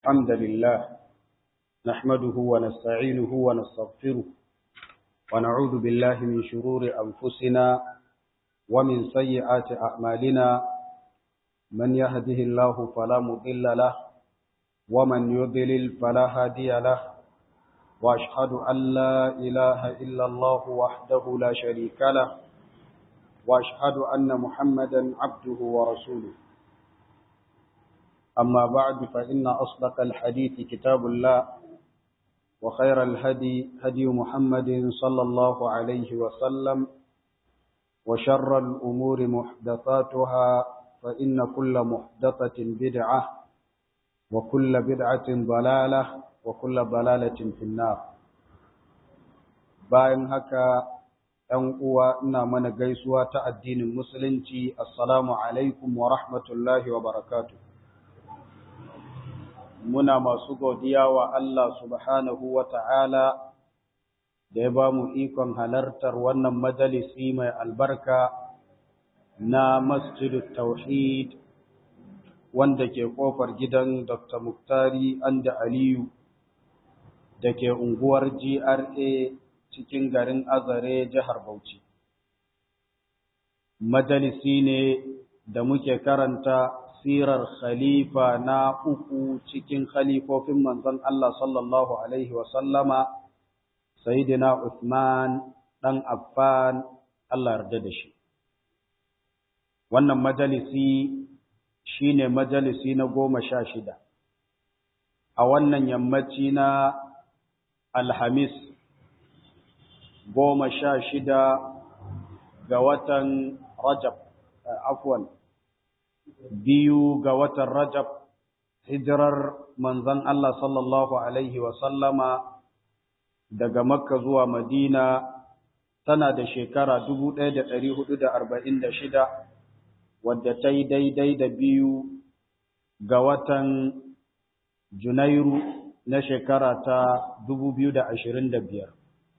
الحمد لله نحمده ونستعينه ونستغفره ونعوذ بالله من شرور أنفسنا ومن سيئات أعمالنا من يهده الله فلا مضل له ومن يضلل فلا هادي له وأشهد أن لا إله إلا الله وحده لا شريك له وأشهد أن محمدا عبده ورسوله أما بعد فإن أصدق الحديث كتاب الله وخير الهدي هدي محمد صلى الله عليه وسلم وشر الأمور محدثاتها فإن كل محدثة بدعة وكل بدعة ضلالة وكل ضلالة في النار bayan haka ‘yan uwa ina mana gaisuwa ta addinin musulunci assalamu alaikum wa rahmatullahi wa barakatuh muna masu godiya wa Allah subhanahu wa ta'ala da ya ba mu ikon halartar wannan majalisi mai albarka na masjidut tauhid wanda ke kofar gidan Dr. Muktari Anda Aliyu da ke unguwar GRA cikin garin Azare jihar Bauchi. Majalisi ne da muke karanta sirar khalifa na uku cikin khalifofin manzon Allah sallallahu Alaihi wasallama, Sayyidina Uthman ɗan Affan Allah yarda da shi. Wannan majalisi shi ne majalisi na goma sha shida. A wannan yammaci na Alhamis goma sha shida ga watan Rajab, afwan. biyu ga watan Rajab, hijirar manzan Allah sallallahu Alaihi wasallama daga Makka zuwa Madina tana da shekara shida, wadda ta yi daidai da biyu ga watan Junairu na shekara ta biyar.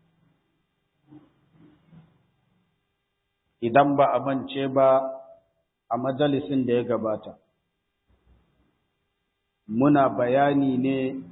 Idan ba a mance ba a majalisin da ya gabata. Muna bayani ne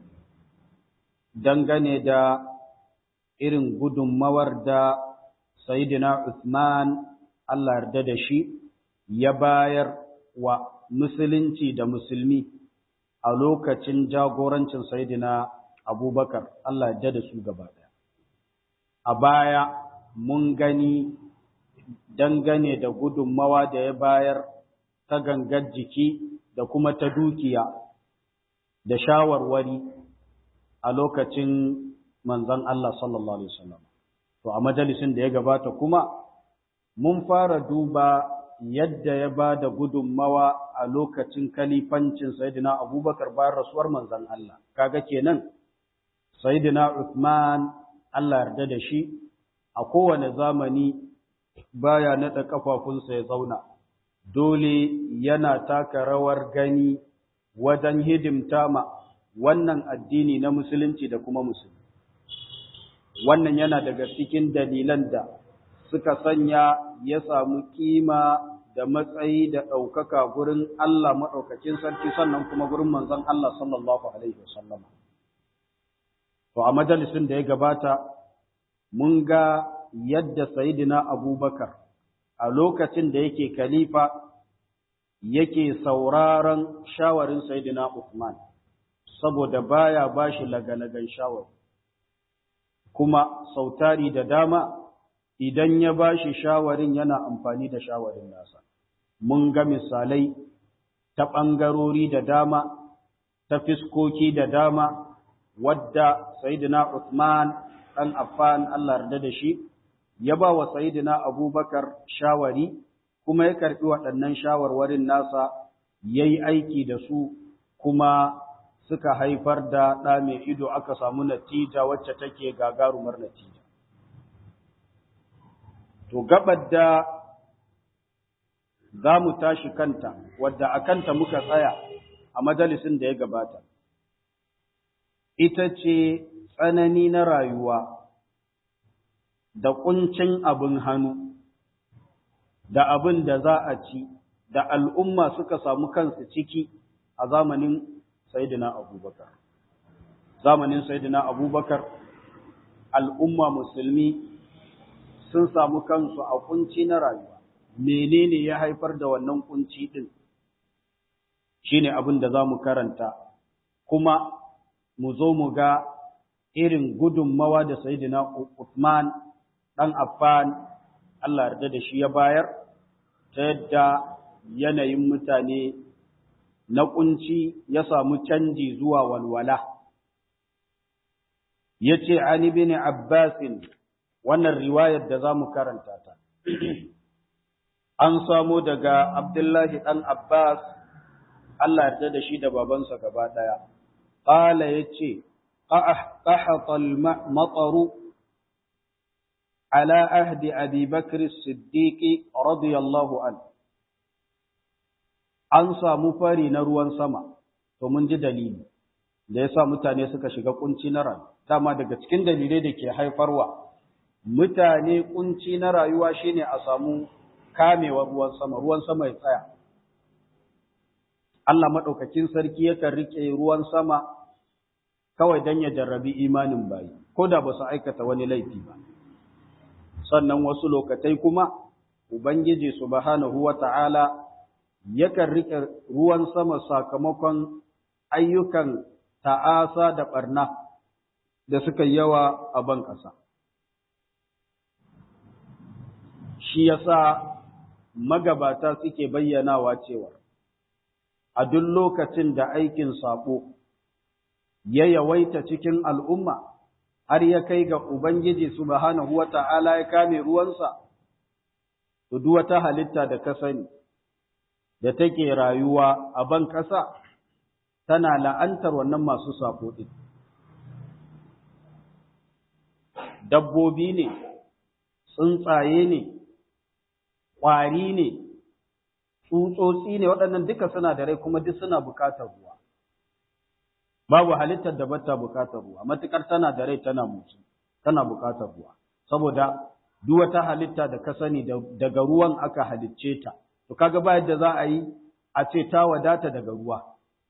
dangane da irin gudunmawar da Sayyidina Usman Allah yarda da shi ya bayar wa musulunci da musulmi a lokacin jagorancin Sayyidina Abubakar Allah yarda da su gaba ɗaya. A baya mun gani dangane da gudunmawa da ya bayar ta gangar jiki da kuma ta dukiya da shawarwari a lokacin manzon Allah sallallahu Alaihi wasallam. To, a majalisin da ya gabata kuma, mun fara duba yadda ya ba da gudunmawa a lokacin kalifancin Sayyidina Abubakar bayan rasuwar manzon Allah. Kaga kenan, Sayyidina Uthman Allah yarda da shi a kowane zamani baya naɗa ƙafafunsa ya zauna, dole yana taka rawar gani wajen hidimta ma wannan addini na musulunci da kuma musulmi. Wannan yana daga cikin dalilan da suka sanya ya samu kima da matsayi da ɗaukaka gurin Allah maɗaukakin sarki sannan kuma gurin manzon Allah sallallahu Alaihi wasallama. To, a majalisin da ya gabata, mun ga yadda Sayyidina Abubakar a lokacin da yake khalifa yake sauraron shawarin Sayyidina Uthman saboda baya bashi lagalagan shawar kuma sautari da dama idan ya bashi shawarin yana amfani da shawarin nasa mun ga misalai ta ɓangarori da dama ta fiskoki da dama wadda Sayyidina Uthman ɗan Affan Allah yarda da shi ya ba wa Sayyidina Abubakar shawari kuma ya karɓi waɗannan shawarwarin nasa ya yi aiki da su kuma suka haifar da ɗa mai ido aka samu natija wacce take gagarumar natija. To gabar da za mu tashi kanta, wadda a kanta muka tsaya a majalisin da ya gabata, ita ce tsanani na rayuwa. da ƙuncin abin hannu, da abin da za a ci, da al'umma suka samu kansu ciki a zamanin Sayyidina Abubakar. Zamanin Sayyidina Abubakar, al'umma musulmi sun samu kansu a kunci na rayuwa. Menene ya haifar da wannan kunci ɗin? Shi ne abin da za mu karanta, kuma mu zo mu ga irin gudunmawa da Sayyidina Uthman ɗan Affan, Allah yarda da shi ya bayar, ta yadda yanayin mutane na kunci ya samu canji zuwa walwala. Ya ce, Ani bin Abbasin, wannan riwayar da za mu karanta ta. An samo daga Abdullahi ɗan Abbas, Allah yarda da shi da babansa gaba ɗaya. Ƙala ya ce, ƙahatal matsaru ala ahdi Abi Bakr Siddiqi radiyallahu anhu. an samu fari na ruwan sama, to mun ji dalili, da ya sa mutane suka shiga kunci na rayuwa. Dama daga cikin dalilai da ke haifarwa, mutane kunci na rayuwa shine a samu kamewar ruwan sama, ruwan sama ya tsaya. Allah maɗaukakin sarki yakan riƙe ruwan sama kawai don ya jarrabi imanin bayi, ko da ba su aikata wani laifi ba. Sannan wasu lokatai kuma, Ubangiji subhanahu wa ta'ala yakan riƙe ruwan sama sakamakon ayyukan ta'asa da ɓarna da suka yawa a ban ƙasa. Shi yasa magabata suke bayyanawa cewa a duk lokacin da aikin saɓo ya yawaita cikin al'umma har ya kai ga Ubangiji subhanahu wa ta'ala ya kame ruwansa, to duk wata halitta da ka sani. da take rayuwa a ban ƙasa tana la'antar wannan masu safo ɗin. Dabbobi ne, tsuntsaye ne, ƙwari ne, tsutsotsi ne waɗannan duka suna da rai kuma duk suna buƙatar ruwa. Babu halittar da bata buƙatar ruwa, matuƙar tana da rai tana mutu, tana buƙatar ruwa. Saboda duk wata halitta da ka sani daga ruwan aka halicce ta. to kaga ba yadda za a yi a ce ta wadata daga ruwa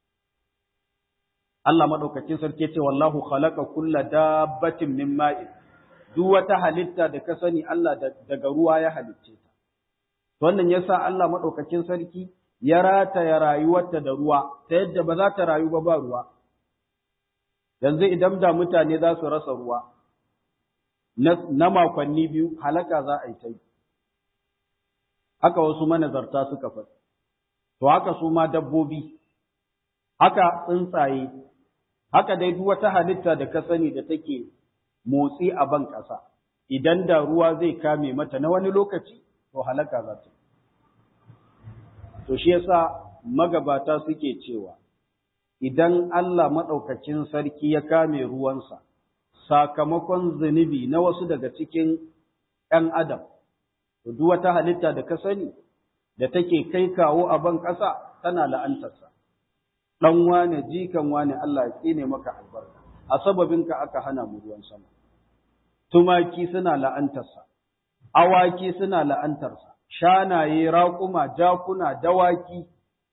Allah madaukakin sarki ce wallahu khalaqa kulla dabbatin min ma'in duk wata halitta da ka sani Allah daga ruwa ya halicce ta wannan yasa Allah madaukakin sarki ya rata ya rayuwarta da ruwa ta yadda ba za ta rayu ba ba ruwa yanzu idan da mutane za su rasa ruwa na makonni biyu halaka za a yi ta yi haka wasu manazarta suka faɗi, to haka su ma dabbobi, haka tsuntsaye, haka dai duk wata halitta da ka sani da take motsi a ban ƙasa, idan da ruwa zai kame mata na wani lokaci, to halaka za ta. To shi yasa magabata suke cewa, idan Allah maɗaukacin sarki ya kame ruwansa, sakamakon zunubi na wasu daga cikin ‘yan Adam, to duk wata halitta da ka sani da take kai kawo a ban ƙasa tana la'antarsa dan wane jikan wane Allah ya tsine maka albarka a sababinka aka hana mu ruwan sama tumaki suna la'antarsa awaki suna la'antarsa shanaye raƙuma jakuna dawaki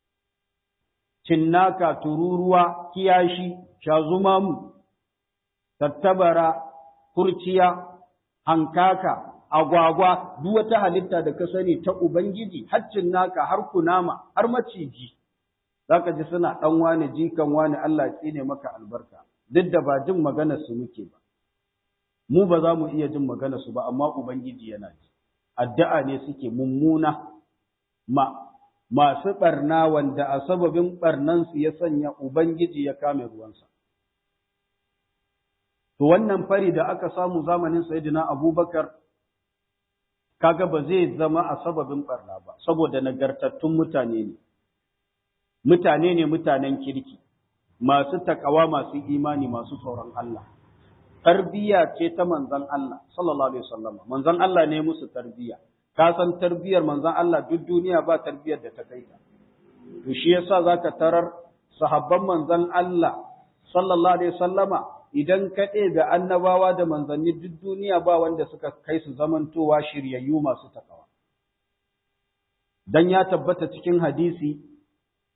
cinnaka tururuwa kiyashi shazumamu tattabara kurciya hankaka agwagwa duk wata halitta da ka sani ta ubangiji haccin naka har kunama har maciji zaka ji suna dan wani jikan wani Allah tsine maka albarka duk da ba jin maganar su muke ba mu ba za mu iya jin maganar su ba amma ubangiji yana ji addu'a ne suke mummuna ma masu barna wanda a sababin barnan su ya sanya ubangiji ya kame ruwansa to wannan fari da aka samu zamanin sayyidina abubakar kaga ba zai zama a sababin barna ba saboda nagartattun mutane ne mutane ne mutanen kirki masu takawa masu imani masu tsoron Allah tarbiya ce ta manzon Allah sallallahu alaihi wasallam manzon Allah ne musu tarbiya ka san tarbiyar manzon Allah duk duniya ba tarbiyar da ta kai ta to shi yasa zaka tarar sahabban manzon Allah sallallahu alaihi wasallama idan ka da annabawa da manzanni duk duniya ba wanda suka kai su zamantowa shiryayyu masu takawa dan ya tabbata cikin hadisi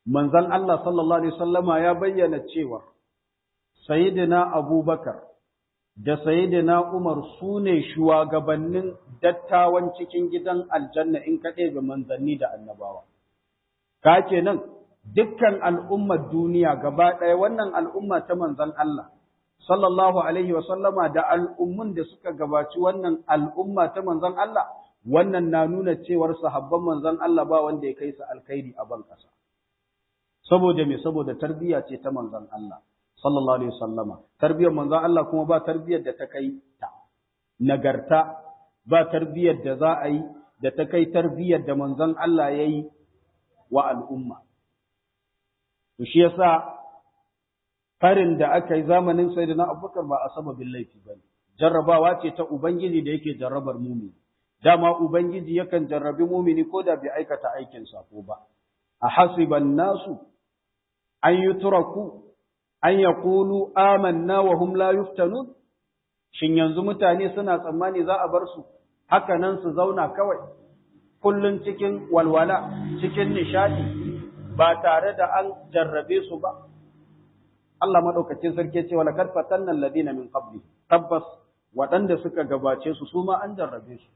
manzon Allah sallallahu alaihi wasallama ya bayyana cewa sayyidina Abubakar da sayyidina Umar su ne shugabannin dattawan cikin gidan aljanna in ka ɗebe manzanni da annabawa ka kenan dukkan al'ummar duniya gaba ɗaya wannan al'umma ta manzon Allah sallallahu alaihi wasallama da al'ummun da suka gabaci wannan al'umma ta manzon Allah wannan na nuna cewar sahabban manzon Allah ba wanda ya kai su alkhairi a ban ƙasa saboda me saboda tarbiyya ce ta manzon Allah sallallahu alaihi wasallama tarbiyyar manzon Allah kuma ba tarbiyyar da ta kai ta nagarta ba tarbiyyar da za a yi da ta kai tarbiyyar da manzon Allah ya yi wa al'umma to shi yasa farin da aka yi zamanin sayyidina Abubakar ba a sababin laifi bane jarrabawa ce ta ubangiji da yake jarrabar mumini dama ubangiji yakan jarrabi mumini ko da bai aikata aikin sako ba a hasiban nasu an yutraku an yaqulu amanna wa hum la yuftanun shin yanzu mutane suna tsammani za a bar su haka nan su zauna kawai kullun cikin walwala cikin nishadi ba tare da an jarrabe su ba Allah madaukakin sarki ce wala kad fatanna alladina min qabli tabbas waɗanda suka gabace su su ma an jarrabe su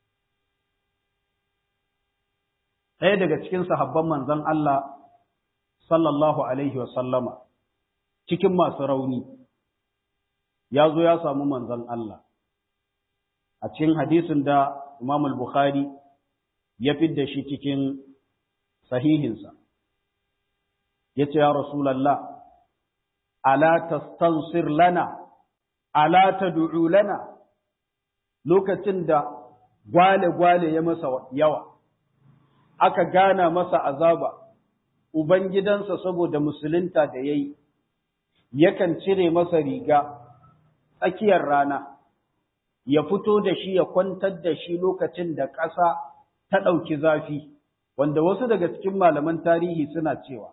ɗaya daga cikin sahabban manzon Allah sallallahu alaihi wa sallama cikin masu rauni ya zo ya samu manzon Allah a cikin hadisin da Imam al-Bukhari ya fidda shi cikin sahihinsa yace ya Rasulullah ala tastansir lana ala tad'u lana lokacin da gwale gwale ya masa yawa aka gana masa azaba ubangidansa saboda musulunta da yayi yakan cire masa riga tsakiyar rana ya fito da shi ya kwantar da shi lokacin da ƙasa ta ɗauki zafi wanda wasu daga cikin malaman tarihi suna cewa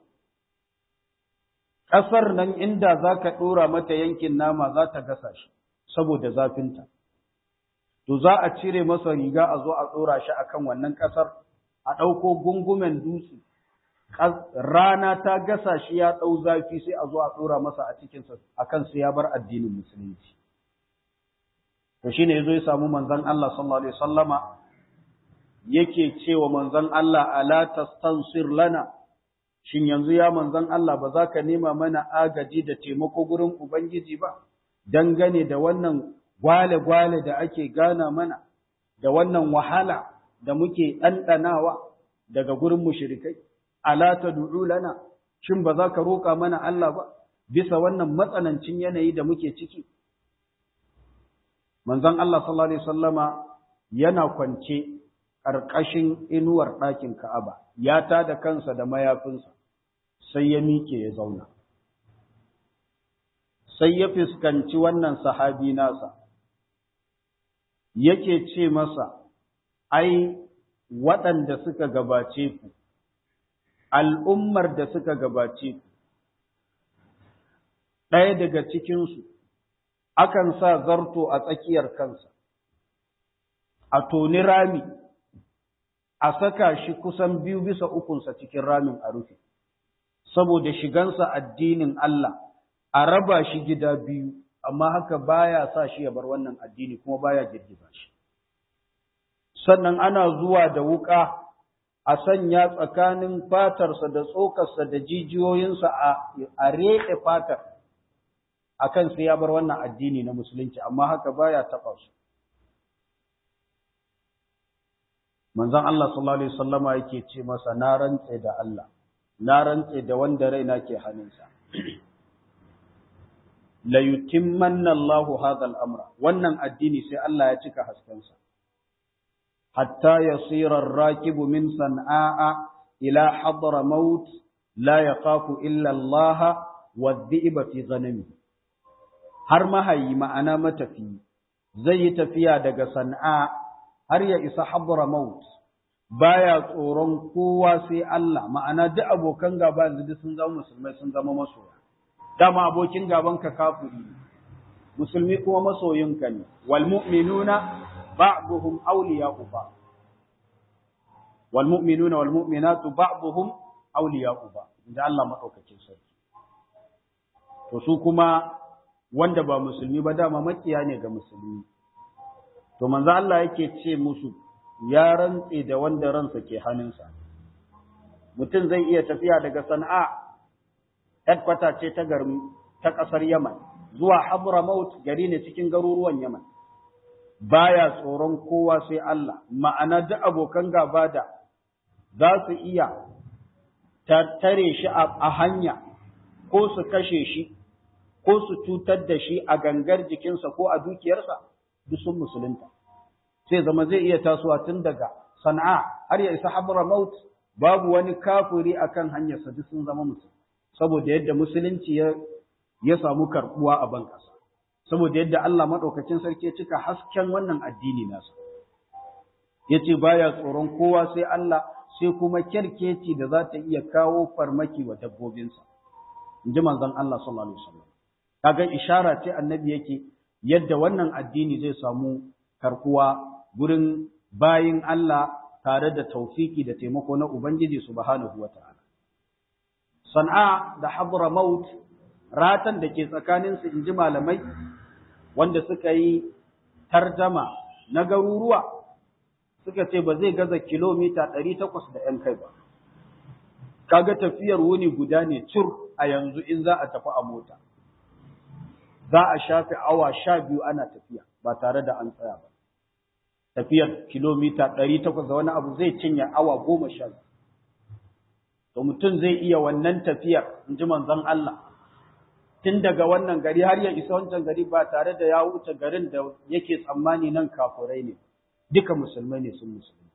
ƙasar nan inda za ka ɗora mata yankin nama za ta gasa shi saboda zafinta. To za a cire masa riga a zo a ɗora shi akan wannan ƙasar, a ɗauko gungumen dutse, rana ta gasa shi ya ɗau zafi sai a zo a ɗora masa a cikinsa a kan sai ya bar addinin musulunci. To shi ne ya zo ya samu manzon Allah sallallahu Alaihi wasallama yake cewa manzon Allah ala tastansir lana shin yanzu ya manzon Allah ba za ka nema mana agaji da taimako gurin Ubangiji ba, dangane da wannan gwale-gwale da ake gana mana, da wannan wahala da muke ɗanɗanawa daga gurin mushrikai, ala ta lana, shin ba za ka roƙa mana Allah ba, bisa wannan matsanancin yanayi da muke ciki. Manzon Allah sallallahu Alaihi Wasallama yana kwance ƙarƙashin inuwar ɗakin Ka'aba, ya tada kansa da mayafinsa. sai ya miƙe ya zauna. Sai ya fuskanci wannan sahabi nasa, yake ce masa, Ai, waɗanda suka gabace ku, al'ummar da suka gabace ku, ɗaya daga cikinsu, akan sa zarto a tsakiyar kansa, a toni rami, a saka shi kusan biyu bisa ukunsa cikin ramin a rufe. saboda shigansa addinin Allah a raba shi gida biyu amma haka baya sa shi ya bar wannan addini kuma baya girgiza shi sannan ana zuwa da wuka a sanya tsakanin fatarsa da tsokarsa da jijiyoyinsa a a reke fatar akan sai ya bar wannan addini na musulunci amma haka baya taba su manzon Allah sallallahu alaihi wasallama yake ce masa na rantse da Allah na rantse da wanda raina ke hannunsa. La yutimmanna Allahu hadha al-amra wannan addini sai Allah ya cika haskensa. Hatta yasira ar-rakibu min san'a ila hadra maut la yaqafu illa Allah wa dhi'ba fi ghanami. Har mahayi ma'ana matafi zai yi tafiya daga san'a har ya isa hadra maut baya tsoron kowa sai Allah ma'ana duk abokan gaba yanzu duk sun zama musulmai sun zama masoya dama abokin gaban ka kafiri musulmi kuma masoyinka ne wal mu'minuna ba'dhum awliya'u ba'd wal mu'minuna wal mu'minatu ba'dhum awliya'u ba'd inda Allah maɗaukakin sarki to su kuma wanda ba musulmi ba dama makiya ne ga musulmi to manzo Allah yake ce musu ya rantse da wanda ransa ke hannunsa mutum zai iya tafiya daga Sana'a headquarter ce ta garin ta ƙasar Yaman zuwa Hadramaut gari ne cikin garuruwan Yaman baya tsoron kowa sai Allah ma'ana duk abokan gaba da za su iya tare shi a hanya ko su kashe shi ko su cutar da shi a gangar jikinsa ko a dukiyarsa duk sun musulunta sai zama zai iya tasowa tun daga sana'a har ya isa Hadramaut babu wani kafiri akan hanyarsa duk sun zama musulmi saboda yadda musulunci ya ya samu karbuwa a ban ƙasa saboda yadda Allah madaukakin sarki ya cika hasken wannan addini nasa yace baya tsoron kowa sai Allah sai kuma kerkeci da za ta iya kawo farmaki wa dabbobinsa inji manzon Allah sallallahu alaihi wasallam kaga ishara ce annabi yake yadda wannan addini zai samu karkuwa gurin bayin Allah tare da taufiki da taimako na Ubangiji subhanahu wataala San'a da Hadramaut ratan da ke tsakaninsu in ji malamai wanda suka yi tarjama na garuruwa suka ce ba zai gaza kilomita ɗari takwas da ‘yan kai ba. Kaga tafiyar wuni guda ne cur a yanzu in za a tafi a mota. Za a shafe awa sha biyu ana tafiya ba tare da an tsaya ba. Tafiyar kilomita ɗari takwas da wani abu zai cinye awa goma sha biyu. To mutum zai iya wannan tafiyar in ji manzon Allah. tun daga wannan gari har ya isa wancan gari ba tare da ya wuce garin da yake tsammani nan kafurai ne duka musulmai ne sun musulmi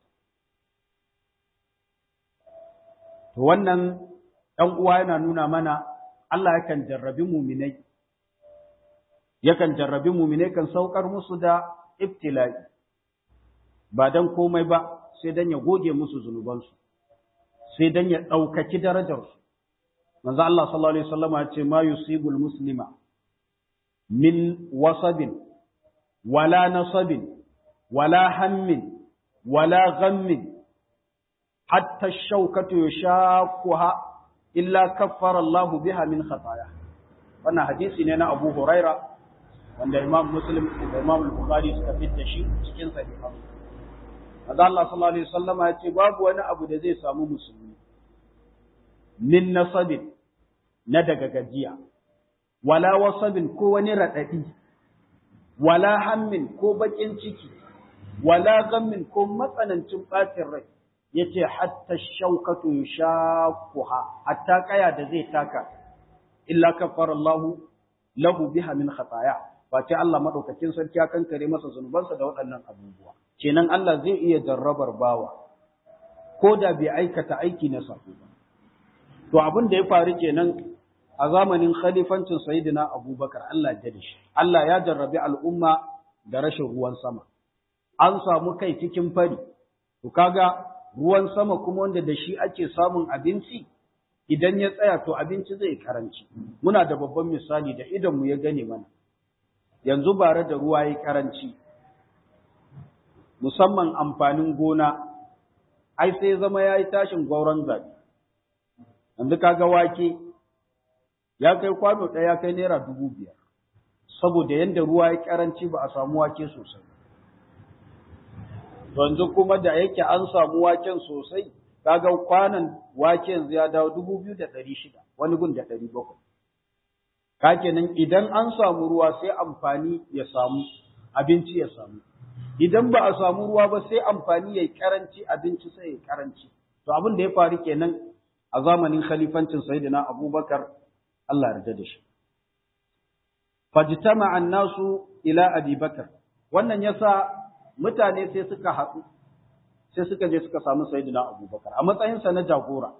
to wannan ɗan uwa yana nuna mana Allah yakan jarrabi muminai yakan jarrabi muminai kan saukar musu da ibtila'i ba dan komai ba sai dan ya goge musu zunubansu sai dan ya ɗaukaki darajarsu manzo Allah sallallahu alaihi wasallam ya ce ma yusibul muslima min wasabin wala nasabin wala hammin wala ghammin hatta ash-shawkatu yashaquha illa kaffara Allahu biha min khataya wannan hadisi ne na Abu Huraira wanda Imam Muslim da Imam Bukhari suka fitta shi cikin sahiha manzo Allah sallallahu alaihi wasallam ya ce babu wani abu da zai samu musulmi min nasabin na daga gajiya, wala wasabin ko wani raɗaɗi, wala hammin ko baƙin ciki, wala gammin ko matsanancin ɓacin rai, ya ce hatta shaukatu ya shakuha, hatta ƙaya da zai taka, illa kafar Allahu lahu biha min khataya. Face Allah maɗaukakin sarki ya kankare masa zunubansa da waɗannan abubuwa. Kenan Allah zai iya jarrabar bawa, ko da bai aikata aiki na sako ba. To abin da ya faru kenan a zamanin khalifancin Sayyidina Abubakar Allah ya da shi. Allah ya jarrabi al'umma da rashin ruwan sama. An samu kai cikin fari. To kaga ruwan sama kuma wanda da shi ake samun abinci idan ya tsaya to abinci zai karanci. Muna da babban misali da idan mu ya gane mana. Yanzu bare da ruwa ya karanci. Musamman amfanin gona ai sai zama ya yi tashin gwauron zabi. yanzu kaga wake ya kai kwano ɗaya ya kai naira dubu biyar saboda yadda ruwa ya karanci ba a samu wake sosai yanzu kuma da yake an samu waken sosai kaga kwanan wake yanzu ya dawo dubu biyu da ɗari shida wani gun da ɗari bakwai ka kenan idan an samu ruwa sai amfani ya samu abinci ya samu idan ba a samu ruwa ba sai amfani ya yi karanci abinci sai ya karanci to abin da ya faru kenan a zamanin khalifancin sayyidina abubakar Allah yarda da shi fajtama annasu ila abi bakar wannan yasa mutane sai suka haɗu sai suka je suka samu sayyidina abubakar a matsayinsa na jagora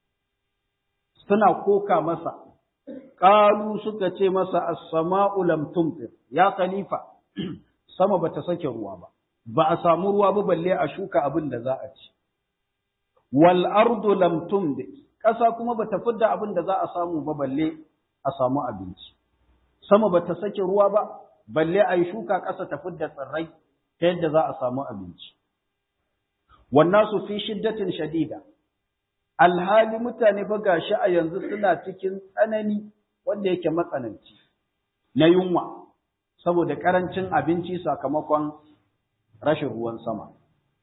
suna koka masa qalu suka ce masa as-sama'u lam tumtir ya khalifa sama bata sake ruwa ba ba a samu ruwa ba balle a shuka abin da za a ci wal ardu lam tumdi ƙasa kuma bata fidda abin da za a samu ba balle a samu abinci sama bata sake ruwa ba balle a yi shuka ƙasa ta fidda tsirrai ta yadda za a samu abinci wannasu fi shiddatin shadida alhali mutane fa gashi a yanzu suna cikin tsanani wanda yake matsananci na yunwa saboda karancin abinci sakamakon rashin ruwan sama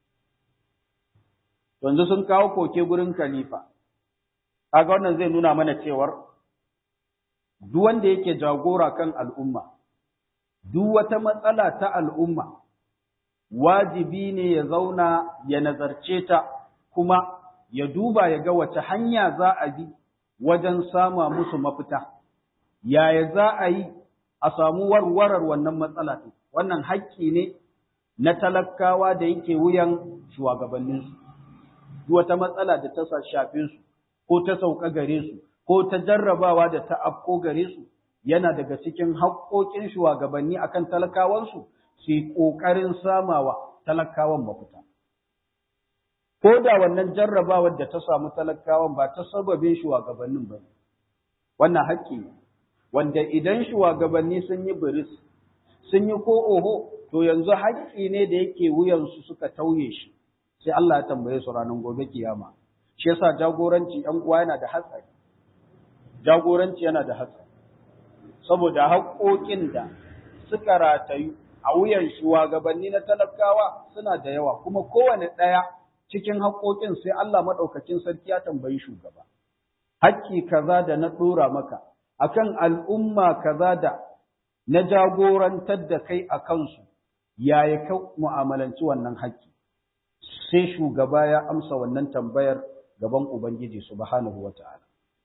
yanzu sun kawo koke gurin khalifa kaga wannan zai nuna mana cewar duk wanda yake jagora kan al'umma duk wata matsala ta al'umma wajibi ne ya zauna ya nazarce ta kuma ya duba ya ga wace hanya za a bi wajen sama musu mafita yaya za a yi a samu warwarar wannan matsala ɗin wannan haƙƙi ne na talakawa da yake wuyan shugabanninsu duk wata matsala da ta shafe su ko ta sauka gare su ko ta jarrabawa da ta afko gare su yana daga cikin haƙƙoƙin shugabanni akan talakawansu su yi ƙoƙarin samawa talakawan mafita. Ko da wannan jarrabawar da ta samu talakawan ba ta sababin shugabannin ba ne, wannan haƙƙi ne, wanda idan shugabanni sun yi biris, sun yi ko oho, to yanzu haƙƙi ne da yake wuyansu suka tauye shi, sai Allah ya tambaye su ranar gobe kiyama. Shi yasa jagoranci ‘yan uwa yana da hatsari, jagoranci yana da hatsari. saboda haƙoƙin da suka ratayu a wuyan shugabanni na talakawa suna da yawa kuma kowane ɗaya cikin haƙoƙin sai Allah maɗaukacin sarki ya tambayi shugaba. Hakki kaza da na ɗora maka akan al'umma kaza da na jagorantar da kai a kansu yaya ka mu'amalanci wannan hakki. Sai shugaba ya amsa wannan tambayar gaban Ubangiji subhanahu wa ta'ala.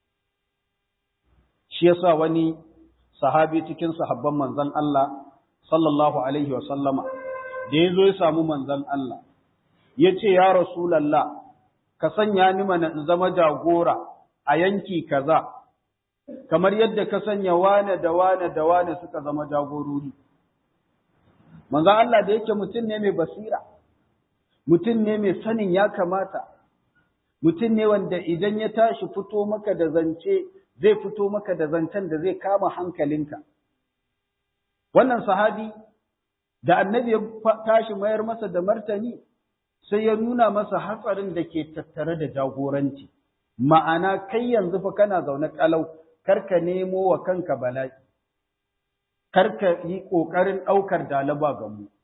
Shi yasa wani sahabi cikin sahabban manzon Allah sallallahu alaihi wasallama da ya zo ya samu manzon Allah ya ce ya Rasulallah ka sanya ni mana in zama jagora a yanki kaza kamar yadda ka sanya wane da wane da wane suka zama jagorori manzon Allah da yake mutum ne mai basira mutum ne mai sanin ya kamata mutum ne wanda idan ya tashi fito maka da zance zai fito maka da zancen da zai kama hankalinka. Wannan sahabi da annabi ya tashi mayar masa da martani sai ya nuna masa hatsarin da ke tattare da jagoranci. Ma'ana kai yanzu fa kana zaune kalau, karka nemo wa kanka bala'i, karka yi ƙoƙarin ɗaukar dalaba ga mu.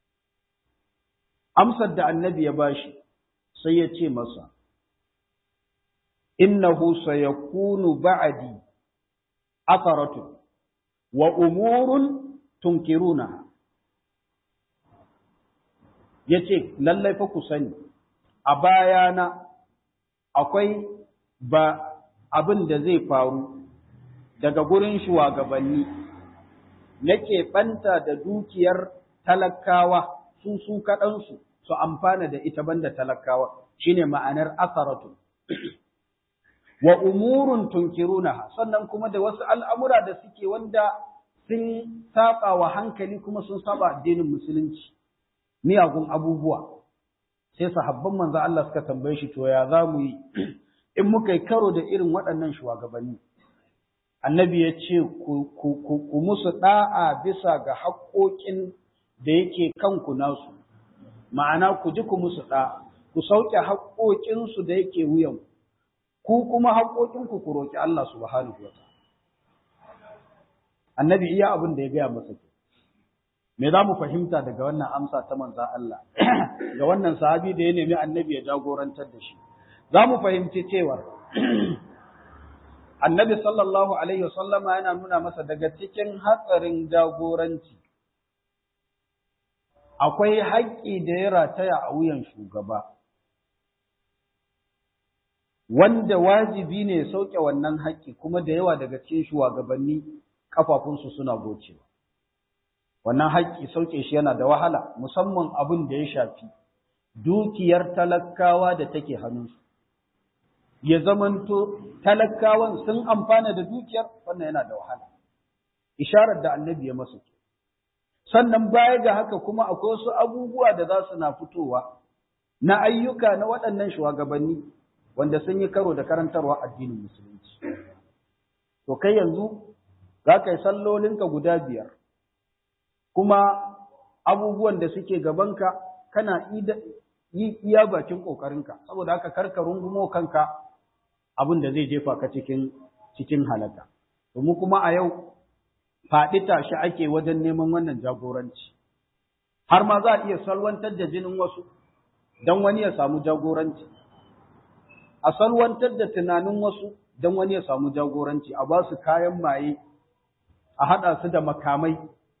Amsar da annabi ya bashi sai ya ce masa, innahu sayakunu ba'di atharatu wa umurun tunkiruna yace lallai fa ku sani a bayana akwai ba abin da zai faru daga gurin shugabanni nake banta da dukiyar talakawa su su kaɗansu su amfana da ita banda talakawa shine ma'anar asaratu wa umurun tunkirunaha sannan kuma da wasu al'amura da suke wanda sun saba wa hankali kuma sun saba addinin musulunci miyagun abubuwa sai sahabban manzo Allah suka tambaye shi to ya za mu yi in muka yi karo da irin waɗannan shugabanni annabi ya ce ku musu ɗa'a bisa ga haƙoƙin da yake kanku nasu ma'ana ku ji ku musu ɗa'a ku sauke haƙoƙinsu da yake wuyanku ku kuma haƙoƙinku ku roƙi Allah subhanahu wa Annabi iya abin da ya gaya masa ke. Me za mu fahimta daga wannan amsa ta manza Allah ga wannan sahabi da ya nemi annabi ya jagorantar da shi. Za mu fahimci cewar annabi sallallahu alaihi wasallama yana nuna masa daga cikin hatsarin jagoranci akwai haƙƙi da ya rataya a wuyan shugaba. wanda wajibi ne ya sauke wannan haƙƙi kuma da yawa daga cikin shugabanni kafafunsu suna gocewa. Wannan haƙƙi sauke shi yana da wahala musamman abin da ya shafi dukiyar talakawa da take hannunsu. Ya zamanto talakawan sun amfana da dukiyar wannan yana da wahala. Isharar da annabi ya masu. Sannan baya ga haka kuma akwai wasu abubuwa da za su na fitowa na ayyuka na waɗannan shugabanni wanda sun yi karo da karantarwa addinin musulunci. To kai yanzu za ka yi sallolinka guda biyar, kuma abubuwan da suke gabanka kana yi iya bakin ƙoƙarinka, saboda haka karka rungumo kanka abin da zai jefa ka cikin cikin halaka domin kuma a yau faɗi tashi ake wajen neman wannan jagoranci har ma za a iya salwantar da jinin wasu don wani ya samu jagoranci a salwantar da tunanin wasu don wani ya samu jagoranci a ba su kayan maye a haɗa su da makamai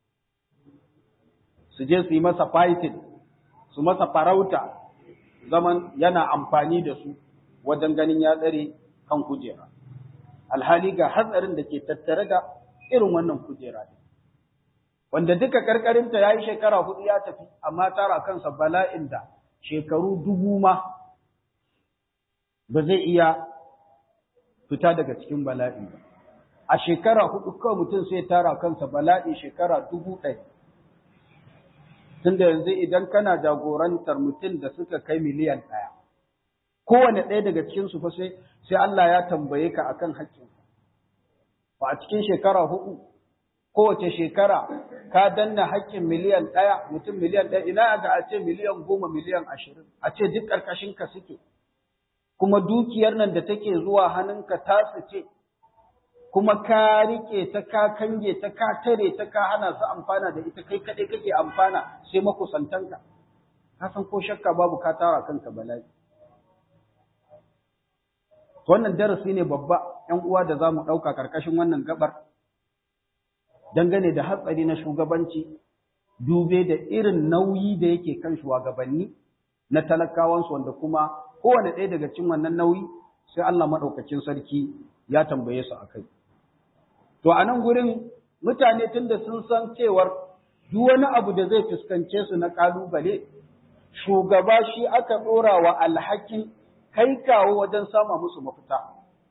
su je su yi masa fighting su masa farauta zaman yana amfani da su wajen ganin ya tsare kan kujera alhali ga hatsarin da ke tattare da irin wannan kujera ne wanda duka karkarinta ya yi shekara hudu ya tafi amma tara kansa bala'in da shekaru dubu ma ba zai iya fita daga cikin bala'i ba a shekara hudu kawai mutum sai tara kansa bala'i shekara dubu ɗaya tunda yanzu idan kana jagorantar mutum da suka kai miliyan ɗaya kowane ɗaya daga cikinsu fa sai sai Allah ya tambaye ka akan haƙƙin ba a cikin shekara hudu kowace shekara ka danna haƙƙin miliyan ɗaya mutum miliyan ɗaya ina ga a ce miliyan goma miliyan ashirin a ce duk ƙarƙashin ka suke kuma dukiyar nan da take zuwa hannunka tasu ce kuma ka rike ta ka kange ta ka tare ta ka hana su amfana da ita kai kaɗai kake amfana sai makusantanka ka san ko shakka babu ka tara kanka bala'i wannan darasi ne babba ‘yan uwa da za mu ɗauka ƙarƙashin wannan gabar dangane da hatsari na shugabanci dube da irin nauyi da yake kan shugabanni na talakawansu wanda kuma kowane ɗaya daga cikin wannan nauyi sai Allah maɗaukacin sarki ya tambaye su a kai. To a nan gurin mutane tunda sun san cewar duk wani abu da zai fuskance su na ƙalubale shugaba shi aka ɗora wa alhakin kai kawo wajen sama musu mafita.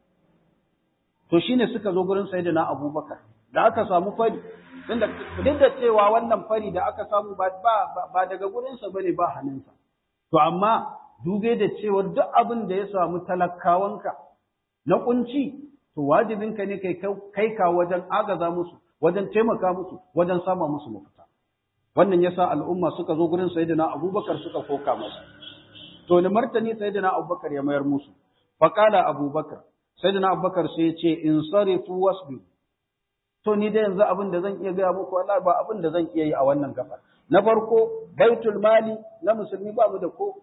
To shi ne suka zo gurin Sayyidina Abubakar, da aka samu fari, tunda duk da cewa wannan fari da aka samu ba, ba, daga gurinsa ba ne ba hannunsa. To amma dube da cewa duk abin da ya samu talakawanka na kunci, to wajibinka ne kai kawo wajen agaza musu, wajen taimaka musu, wajen sama musu mafita. Wannan yasa al'umma suka zo gurin Sayyidina Abubakar suka koka masa. to ni martani sayyidina Abubakar ya mayar musu faqala Abubakar sayyidina Abubakar sai ya ce in sarifu wasbi to ni da yanzu abin da zan iya ga muku wallahi ba abin da zan iya yi a wannan gafar na farko baitul mali na musulmi ba mu da ko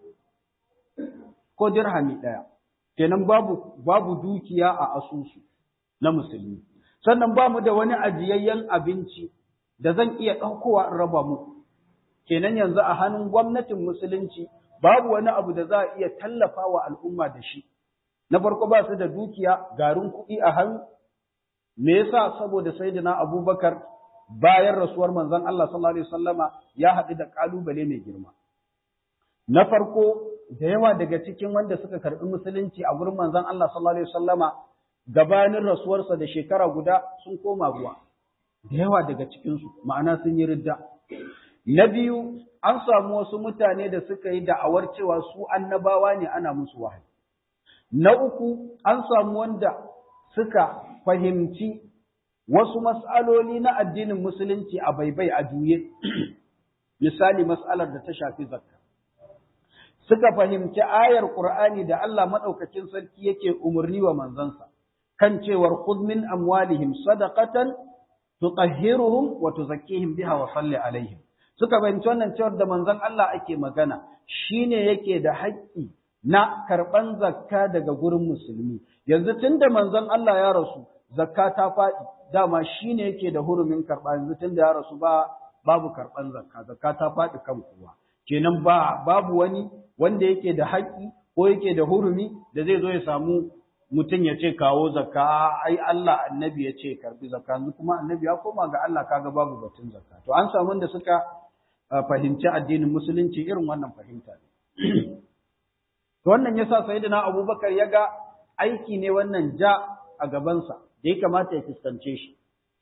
ko dirhami daya kenan babu babu dukiya a asusu na musulmi sannan ba mu da wani ajiyayyen abinci da zan iya ɗaukowa in raba muku kenan yanzu a hannun gwamnatin musulunci babu wani abu da za a iya tallafa wa al'umma da shi. Na farko ba su da dukiya garin kuɗi a hannu, me yasa saboda Sayyidina Abubakar bayan rasuwar manzon Allah sallallahu Alaihi wasallama ya haɗu da ƙalubale mai girma. Na farko da yawa daga cikin wanda suka karɓi musulunci a gurin manzon Allah sallallahu Alaihi wasallama gabanin rasuwarsa da shekara guda sun koma ruwa. Da yawa daga cikinsu ma'ana sun yi ridda. Na biyu, an samu wasu mutane da suka yi da'awar cewa su annabawa ne ana musu wahayi. Na uku, an samu wanda suka fahimci wasu mas'aloli na addinin musulunci a baibai a juye, misali mas'alar da ta shafi zakka. Suka fahimci ayar Ƙur'ani da Allah maɗaukacin sarki yake umarni wa manzansa, kan cewar khudh min amwalihim sadaqatan tutahhiruhum wa tuzakkihim biha wa salli alaihim. suka fahimci wannan cewar da manzon Allah ake magana shine yake da haƙƙi na karɓan zakka daga gurin musulmi yanzu tunda manzon Allah ya rasu zakka ta faɗi dama shine yake da hurumin karɓa yanzu tunda ya rasu ba babu karɓan zakka zakka ta faɗi kan kowa kenan ba babu wani wanda yake da haƙƙi ko yake da hurumi da zai zo ya samu mutum ya ce kawo zakka ai Allah annabi ya ce karbi zakka yanzu kuma annabi ya koma ga Allah kaga babu batun zakka to an samu wanda suka fahimci addinin musulunci irin wannan fahimta ne. To wannan yasa Sayyidina Abubakar ya ga aiki ne wannan ja a gabansa da ya kamata ya fuskance shi.